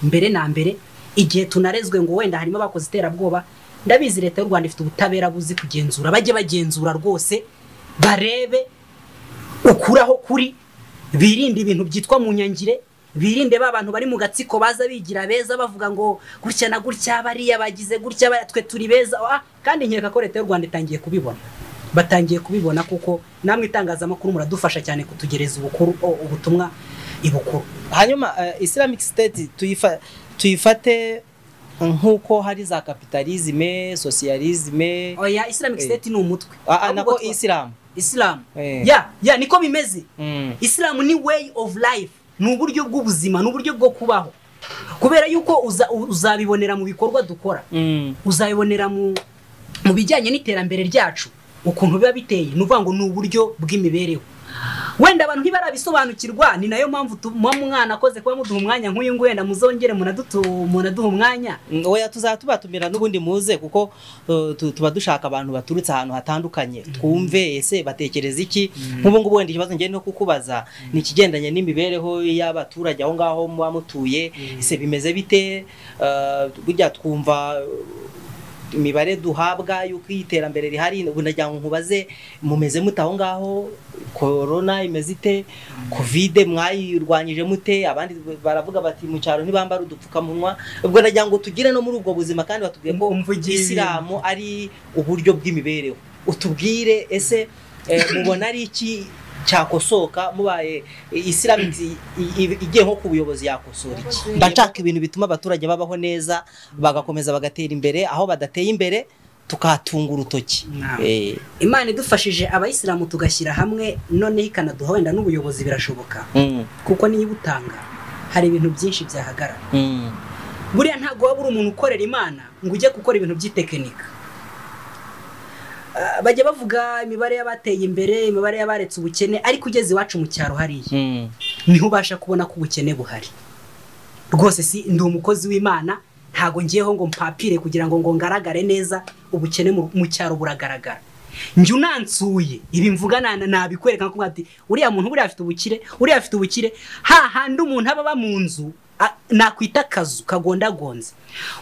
Speaker 1: mbere na mbere igihe tunarezwe ngo wenda harimo abakoze iterabwoba ndabizi leta y'u rwanda ifite ubutabera buzi kugenzura bajye bagenzura rwose barebe ukuraho kuri birinde ibintu byitwa mu nyangire birinde ba bantu bari mu gatsiko baza bigira beza bavuga ngo gutya na gutya bariya bagize gutya bariya, twe turi beza Ah, kandi nkeka ko leta y'u rwanda itangiye kubibona batangiye kubibona kuko namwe itangazamakuru muradufasha cyane kutugereza ubukuru o- ubutumwa ibukuru
Speaker 2: hanyuma eh, islamic state tuyifa- tuyifate nk'uko hari za kapitalizme socialisme
Speaker 1: oya islamic
Speaker 2: Eh.
Speaker 1: state ni umutwe
Speaker 2: Ah, ah,
Speaker 1: Ahubwo
Speaker 2: nako
Speaker 1: twa-
Speaker 2: isilamu
Speaker 1: islam
Speaker 2: Eh.
Speaker 1: ya ya niko bimeze
Speaker 2: Mm.
Speaker 1: isilamu ni way of life ni uburyo bw'ubuzima ni uburyo bwo kubaho kubera yuko uza- uzabibonera mu bikorwa dukora
Speaker 2: Mm.
Speaker 1: uzabibonera mu mu bijyanye n'iterambere ryacu ukuntu biba biteye ni ukuvuga ngo ni uburyo bw'imibereho wenda abantu ntibarabisobanukirwa ni nayo mpamvu tumuha mwana akoze kuba muduha umwanya nk'uyu nguyu wenda muzongere munadutu munaduha umwanya
Speaker 2: Mm, oya tuzaba tubatumira n'ubundi muze kuko uh, tu- tuba dushaka abantu baturutse ahantu hatandukanye twumve ese batekereza iki nk'ubu ngubu wenda ikibazo ngende no kukubaza ni ikigendanye n'imibereho y'abaturage aho ngaho muba mutuye ese bimeze bite Uh, burya twumva uh, imibare duhabwa y'uko iyi terambere rihari ubu ndagira ngo nkubaze mumeze mute aho ngaho korona imeze ite kovide mwayirwanyije mute abandi baravuga bati mu cyaro ntibambara udupfukamunwa ubwo ndagira ngo tugire no muri ubwo buzima kandi batubwiye ko
Speaker 1: Umvugiye ibintu.
Speaker 2: isilamu ari uburyo bw'imibereho utubwire ese eh, mubona ari iki cyakosoka mubaye isilamu i- i- igiye nko ku buyobozi yakosora iki mba nshaka ibintu bituma abaturage babaho neza bagakomeza bagatera imbere aho badateye imbere tukatunga urutoki
Speaker 1: Naam.
Speaker 2: Eh,
Speaker 1: imana idufashije abayisilamu tugashyira hamwe noneho ikanaduha wenda n'ubuyobozi birashoboka
Speaker 2: mm,
Speaker 1: kuko niyo ibutanga hari ibintu byinshi byahagarara
Speaker 2: mm,
Speaker 1: buriya ntabwo waba uri umuntu ukorera imana ngo ujye gukora ibintu by'itekinika Ah, bajya bavuga imibare y'abateye imbere imibare y'abaretse ubukene ariko ugeze iwacu mu cyaro hariya
Speaker 2: mm,
Speaker 1: niho ubasha kubona ko ubukene buhari rwose si ndi umukozi w'imana ntago ngiyeho ngo mpapire kugira ngo ngo ngaragare neza ubukene mu mu cyaro buragaragara njye unansuye ibi mvuga na- na- nabikwereka kuko ati uriya muntu buriya afite ubukire uriya afite ubukire hahandi umuntu aba aba mu nzu a- nakwita akazu kagondagonze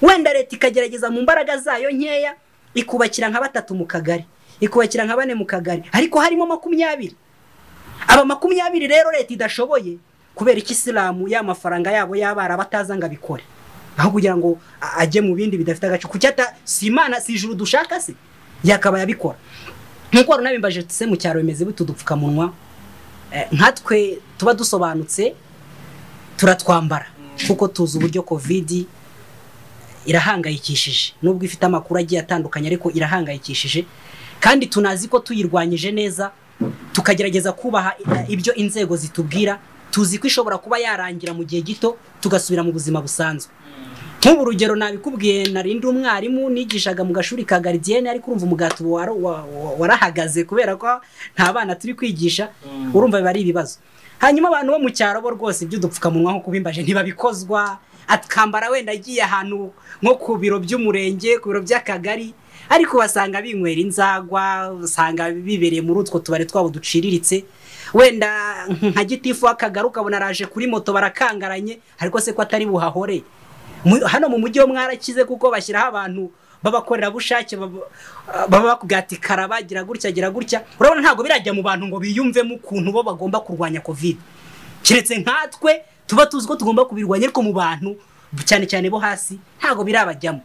Speaker 1: wenda leta ikagerageza mu mbaraga zayo nkeya ikubakira nka batatu mu kagari ikubakira nka bane mu kagari ariko harimo makumyabiri aba makumyabiri rero leta idashoboye kubera iki isilamu ya mafaranga yabo y'abara bataza ngo abikore aho kugira ngo a- ajye mu bindi bidafite agaciro kuki ata si imana si ijuru dushaka se yakabaye abikora nk'uko wari unabimbaje se mu cyaro bimeze bite udupfukamunwa Eh, nkatwe tuba dusobanutse turatwambara kuko tuzi uburyo kovidi irahangayikishije nubwo ifite amakuru agiye atandukanye ariko irahangayikishije kandi tunazi ko tuyirwanyije neza tukagerageza kubaha i- ibyo inzego zitubwira tuzi ko ishobora kuba yarangira mu gihe gito tugasubira mu buzima busanzwe nk'ubu urugero nabikubwiye narindi umwarimu nigishaga mu gashuri ka garidiyene ariko urumva umugati uba wara- wa- wa- warahagaze kubera ko nta bana turi kwigisha urumva biba ari ibibazo hanyuma abantu bo mu cyaro bo rwose iby'udupfukamunwa nko kubimbaje ntibabikozwa akambara wenda agiye ahantu nko ku biro by'umurenge ku biro by'akagari ariko basanga binywera inzagwa usanga bibereye muri utwo tubari twabo duciriritse wenda nka gitifu w'akagari ukabona araje kuri moto barakangaranye ariko se ko atari buhahore Mu- hano mu mujyi ho mwarakize kuko bashyiraho abantu b'abakorerabushake baba baba bakubwira ati karaba gira gutya gira gutya urabona ntabwo birajya mu bantu ngo biyumvemo ukuntu bo bagomba kurwanya kovide keretse nkatwe tuba tuzi ko tugomba kubirwanya ariko mu bantu cyane cyane bo hasi ntabwo birabajyamo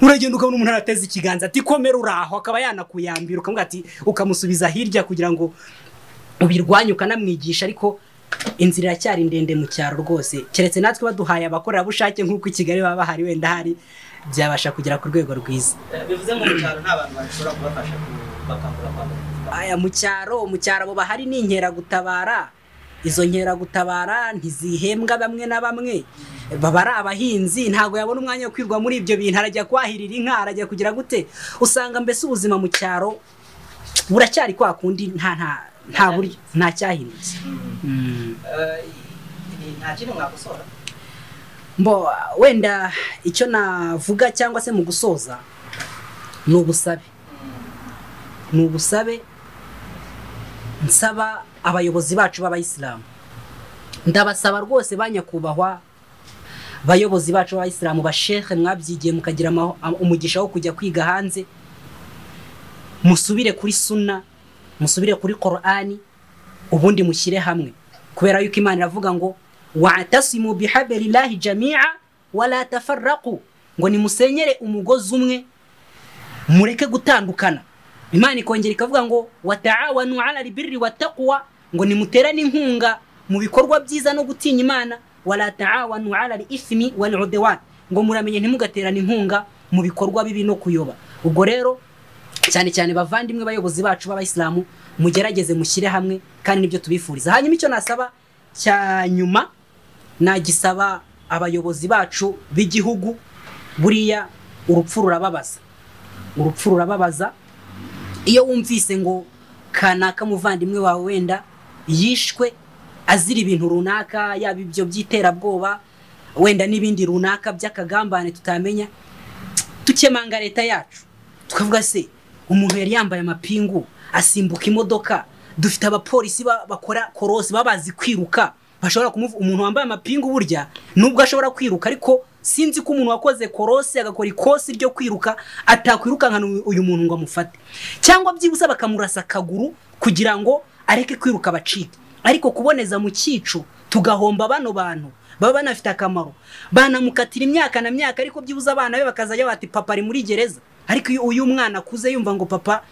Speaker 1: uragenda ukabona umuntu arateze ikiganza ati komera uraho akaba yanakuyambira ukamubwira ati ukamusubiza hirya kugira ngo ubirwanye ukanamwigisha ariko inzira iracyari ndende mu cyaro rwose keretse natwe baduhaye abakorerabushake nk'uko i kigali baba bahari wenda hari byabasha kugera ku rwego rwiza
Speaker 2: bivuze ngo mu cyaro nta bantu bashobora kubafasha kubakangura kwambara
Speaker 1: aya mu cyaro mu cyaro abo bahari ni inkeragutabara izo nkeragutabara ntizihembwa bamwe na bamwe baba ari abahinzi ntabwo yabona umwanya wo kwirwa muri ibyo bintu arajya kwahirira inka arajya kugira gute usanga mbese ubuzima mu cyaro buracyari kwa kundi nta nta nta buryo nta cyahindutse
Speaker 2: nta kintu mwakosora
Speaker 1: mbo wenda icyo navuga cyangwa se mu gusoza ni ubusabe ni ubusabe nsaba abayobozi bacu b'abayisilamu ndabasaba rwose ba nyakubahwa bayobozi bacu b'abayisilamu bashehe mwabyigiye mukagira amaho- am- umugisha wo kujya kwiga hanze musubire kuri suna musubire kuri korani ubundi mushyire hamwe kubera yuko imana iravuga ngo watasimu bihabirillahi jamia wala tafarraku ngo nimusenyere umugozi umwe mureke gutandukana imana ikongera ikavuga ngo wataawanu ala albirri wattaqwa ngo nimuterane inkunga mu bikorwa byiza no gutinya imana wala taawanu ala alithmi waludwan ngo muramenye ntimugaterane inkunga mu bikorwa bibi no kuyoba ubwo rero cyane cyane bavandimwe bayobozi bacu b'abayisilamu mugerageze mushyire hamwe kandi nibyo tubifuriza hanyuma icyo nasaba cya nyuma nagisaba abayobozi bacu b'igihugu buriya urupfu rurababaza urupfu rurababaza iyo wumvise ngo kanaka muvandimwe wawe wenda yishwe azira ibintu runaka yaba ibyo by'iterabwoba wenda n'ibindi runaka by'akagambane tutamenya tukemanga leta yacu tukavuga se umuntu yari yambaye amapingu asimbuka imodoka dufite abapolisi ba- bakora korosi baba bazi kwiruka bashobora kumuvu umuntu wambaye amapingu burya nubwo ashobora kwiruka ariko sinzi ko umuntu wakoze korosi agakora ikosi ryo kwiruka atakwirukankana uyu- uyu muntu ngo amufate cyangwa byibuze bakamurasa akaguru kugira ngo areke kwiruka bacike ariko kuboneza mu cyicu tugahomba bano bantu baba banafite akamaro banamukatira imyaka na myaka ariko byibuze abana be bakazajya bati papa ari muri gereza ariko iyo uyu mwana akuze yumva ngo papa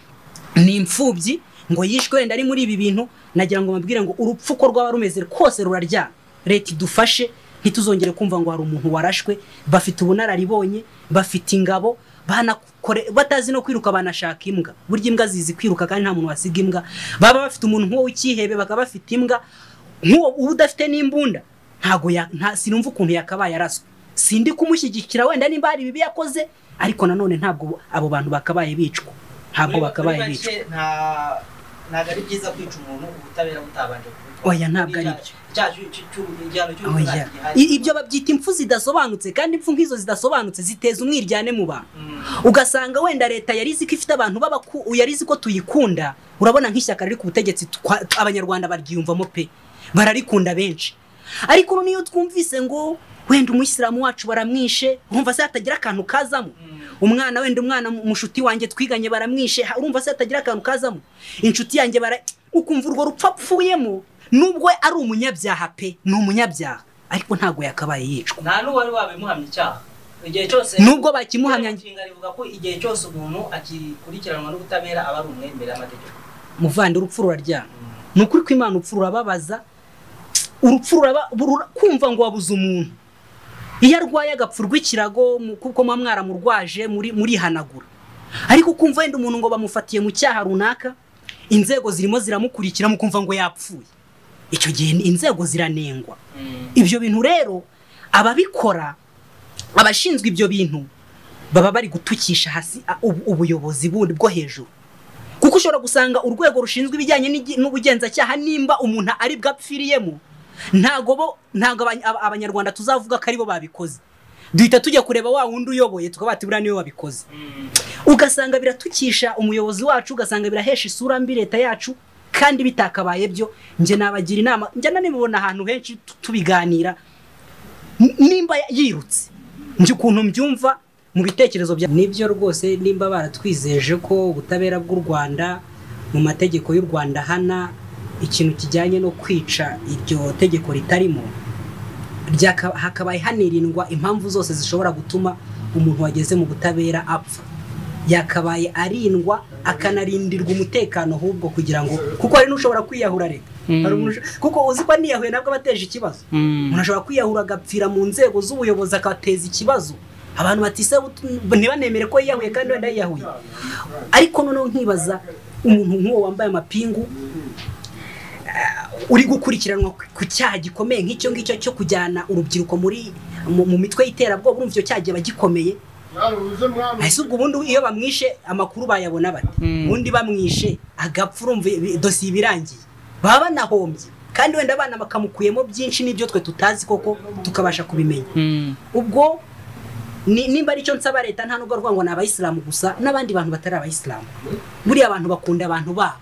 Speaker 1: ni imfubyi ngo yishwe wenda ari muri ibi bintu nagira ngo mbabwire ngo urupfu uko rwaba rumeze kose ruraryana leta idufashe ntituzongere kumva ngo hari umuntu warashwe bafite ubunararibonye bafite ingabo banakore batazi no kwiruka banashaka imbwa burya imbwa zizi kwiruka kandi nta muntu wasiga imbwa baba bafite umuntu nk'uwo w'icyihebe bakaba bafite imbwa nk'uwo uba udafite n'imbunda ntago ya- nta sinumva ukuntu yakabaye araswe sindi kumushyigikira wenda nimba hari ibibi yakoze ariko nanone ntabwo abo bantu bakabaye bicwa ntabwo bakabaye bicwa
Speaker 2: ntabwo ari byiza kwica umuntu ubutabera butabanje kubutwara
Speaker 1: Oya, ntabwo ari byo. Oya. I- ibyo babyita impfu zidasobanutse kandi impfu nk'izo zidasobanutse ziteza umwiryane mu bantu ugasanga wenda leta yari izi ko ifite abantu b'abaku yari izi ko tuyikunda urabona nk'ishyaka riri ku butegetsi twa- abanyarwanda baryiyumvamo pe bararikunda benshi ariko ubu niyo twumvise ngo wenda umuyisilamu wacu baramwishe urumva se hatagira akantu kazamo umwana wenda umwana mushuti wanjye twiganye baramwishe ha- urumva se hatagira akantu kazamo inshuti yanjye bara ukumva urwo rupfu apfuyemo nubwo ari umunyabyaha pe ni umunyabyaha ariko ntabwo yakabaye yicwa
Speaker 3: nta n'uwari wabimuhamya icyaha igihe cyose
Speaker 1: nubwo bakimuhamya
Speaker 3: inshinga rivuga ko igihe cyose umuntu akikurikiranwa n'ubutabera aba ari umwe imbere y'amategeko
Speaker 1: muvandi urupfu ruraryana ni ukuri ko imana urupfu rurababaza urupfu ruraba- rura- kumva ngo wabuze umuntu iyo arwaye agapfa urw'ikirago mu- kuko muba mwaramurwaje muri- murihanagura ariko kumva wenda umuntu ngo bamufatiye mu cyaha runaka inzego zirimo ziramukurikira mukumva ngo yapfuye icyo gihe ni- inzego ziranengwa ibyo bintu rero ababikora abashinzwe ibyo bintu baba bari gutukisha hasi a- ubu- ubuyobozi bundi bwo hejuru kuko ushobora gusanga urwego rushinzwe ibijyanye n'igi- n'ubugenzacyaha nimba umuntu ari bwapfiriyemo ntago bo ntago abany- aba- abanyarwanda tuzavuga ko aribo babikoze duhita tujya kureba wa wundi uyoboye tukaba bati buriya niwe wabikoze ugasanga biratukisha umuyobozi wacu ugasanga birahesha isura mbi leta yacu kandi bitakabaye byo njye nabagira inama njye nanibibona ahantu henshi tu- tubiganira N- nimba yirutse njye ukuntu mbyumva mu bitekerezo bya nibyo rwose nimba baratwizeje ko ubutabera bw'u rwanda mu mategeko y'u rwanda hana ikintu kijyanye no kwica iryo tegeko ritarimo ryaka- hakabaye hanirindwa impamvu zose zishobora gutuma umuntu wageze mu butabera apfa yakabaye arindwa akanarindirwa umutekano ahubwo kugira ngo kuko hari n'ushobora kwiyahura reka Hari umuntu- kuko uzi ko niyahuye nabwo aba ateje ikibazo umuntu ashobora kwiyahura agapfira mu nzego z'ubuyobozi agateza ikibazo abantu bati "Se, utu- ntibanemere ko yiyahuye kandi wenda yiyahuye ariko noneho nkibaza umuntu nk'uwo wambaye amapingu uri gukurikiranwa ku cyaha gikomeye nk'icyo ngicyo cyo kujyana urubyiruko muri mu, mu mitwe y'iterabwoba urumva icyo cyaha kiba gikomeye ese ubwo ubundi iyo bamwishe amakuru bayabona bate
Speaker 2: Mm.
Speaker 1: ubundi bamwishe agapfa urumva ibi- dosiye iba irangiye baba banahombye kandi wenda abana bakamukuyemo byinshi n'ibyo twe tutazi koko tukabasha kubimenya ubwo ni- nimba aricyo nsaba leta nta nubwo rwango ni abayisilamu gusa n'abandi bantu batari abayisilamu buriya abantu bakunda abantu babo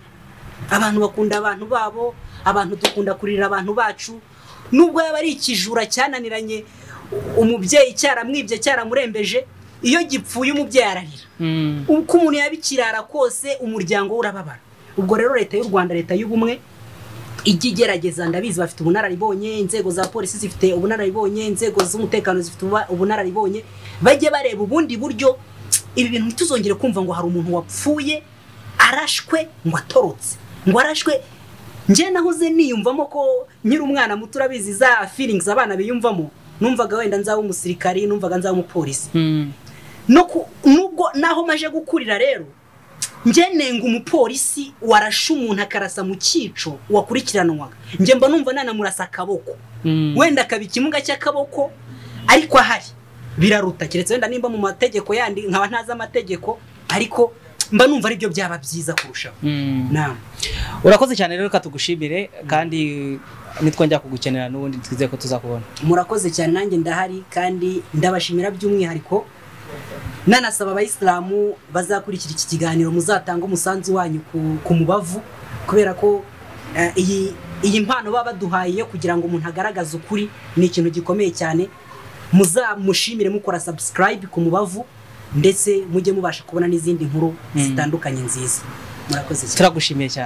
Speaker 1: abantu bakunda abantu babo abantu dukunda kurira abantu bacu nubwo yaba ari ikijura cyananiranye umubyeyi cyaramwibye cyaramurembeje iyo gipfuye umubyeyi ararira uko umuntu yaba ikirara kose umuryango we urababara ubwo rero leta y'u rwanda leta y'ubumwe ijya igerageza ndabizi bafite ubunararibonye inzego za polisi zifite ubunararibonye inzego z'umutekano zifite uba- ubunararibonye bajye bareba ubundi buryo ibi bintu ntituzongere kumva ngo hari umuntu wapfuye arashwe ngo atorotse ngo arashwe njye nahoze niyumvamo ko nkiri umwana muto urabizi za feelings abana biyumvamo numvaga wenda nzaba umusirikari numvaga nzaba umupolisi no ku- nubwo naho maje gukurira rero njye nenga umupolisi warashe umuntu akarasa mu cyico wakurikiranwaga njye mba numva nanamurasa akaboko wenda akaba ikimuga cy'akaboko ariko ahari biraruta keretse wenda nimba mu mategeko yandi nkaba ntazi amategeko ariko mba numva aribyo byaba byiza kurushaho nama
Speaker 2: urakoze cyane rero reka tugushimire kandi nitwongera kugukenera n'ubundi twizeye ko tuzakubona
Speaker 1: murakoze cyane nanjye ndahari kandi ndabashimira by'umwihariko nanasaba abayisilamu bazakurikira iki kiganiro muzatange umusanzu wanyu ku- ku mubavu kubera ko eh, iyi iyi mpano baba baduhaye yo kugira ngo umuntu agaragaze ukuri ni ikintu gikomeye cyane muzamushimire mukora subscribe ku mubavu ndetse mujye mubasha kubona n'izindi nkuru zitandukanye nziza murakoze cyane
Speaker 2: turagushimiye cyane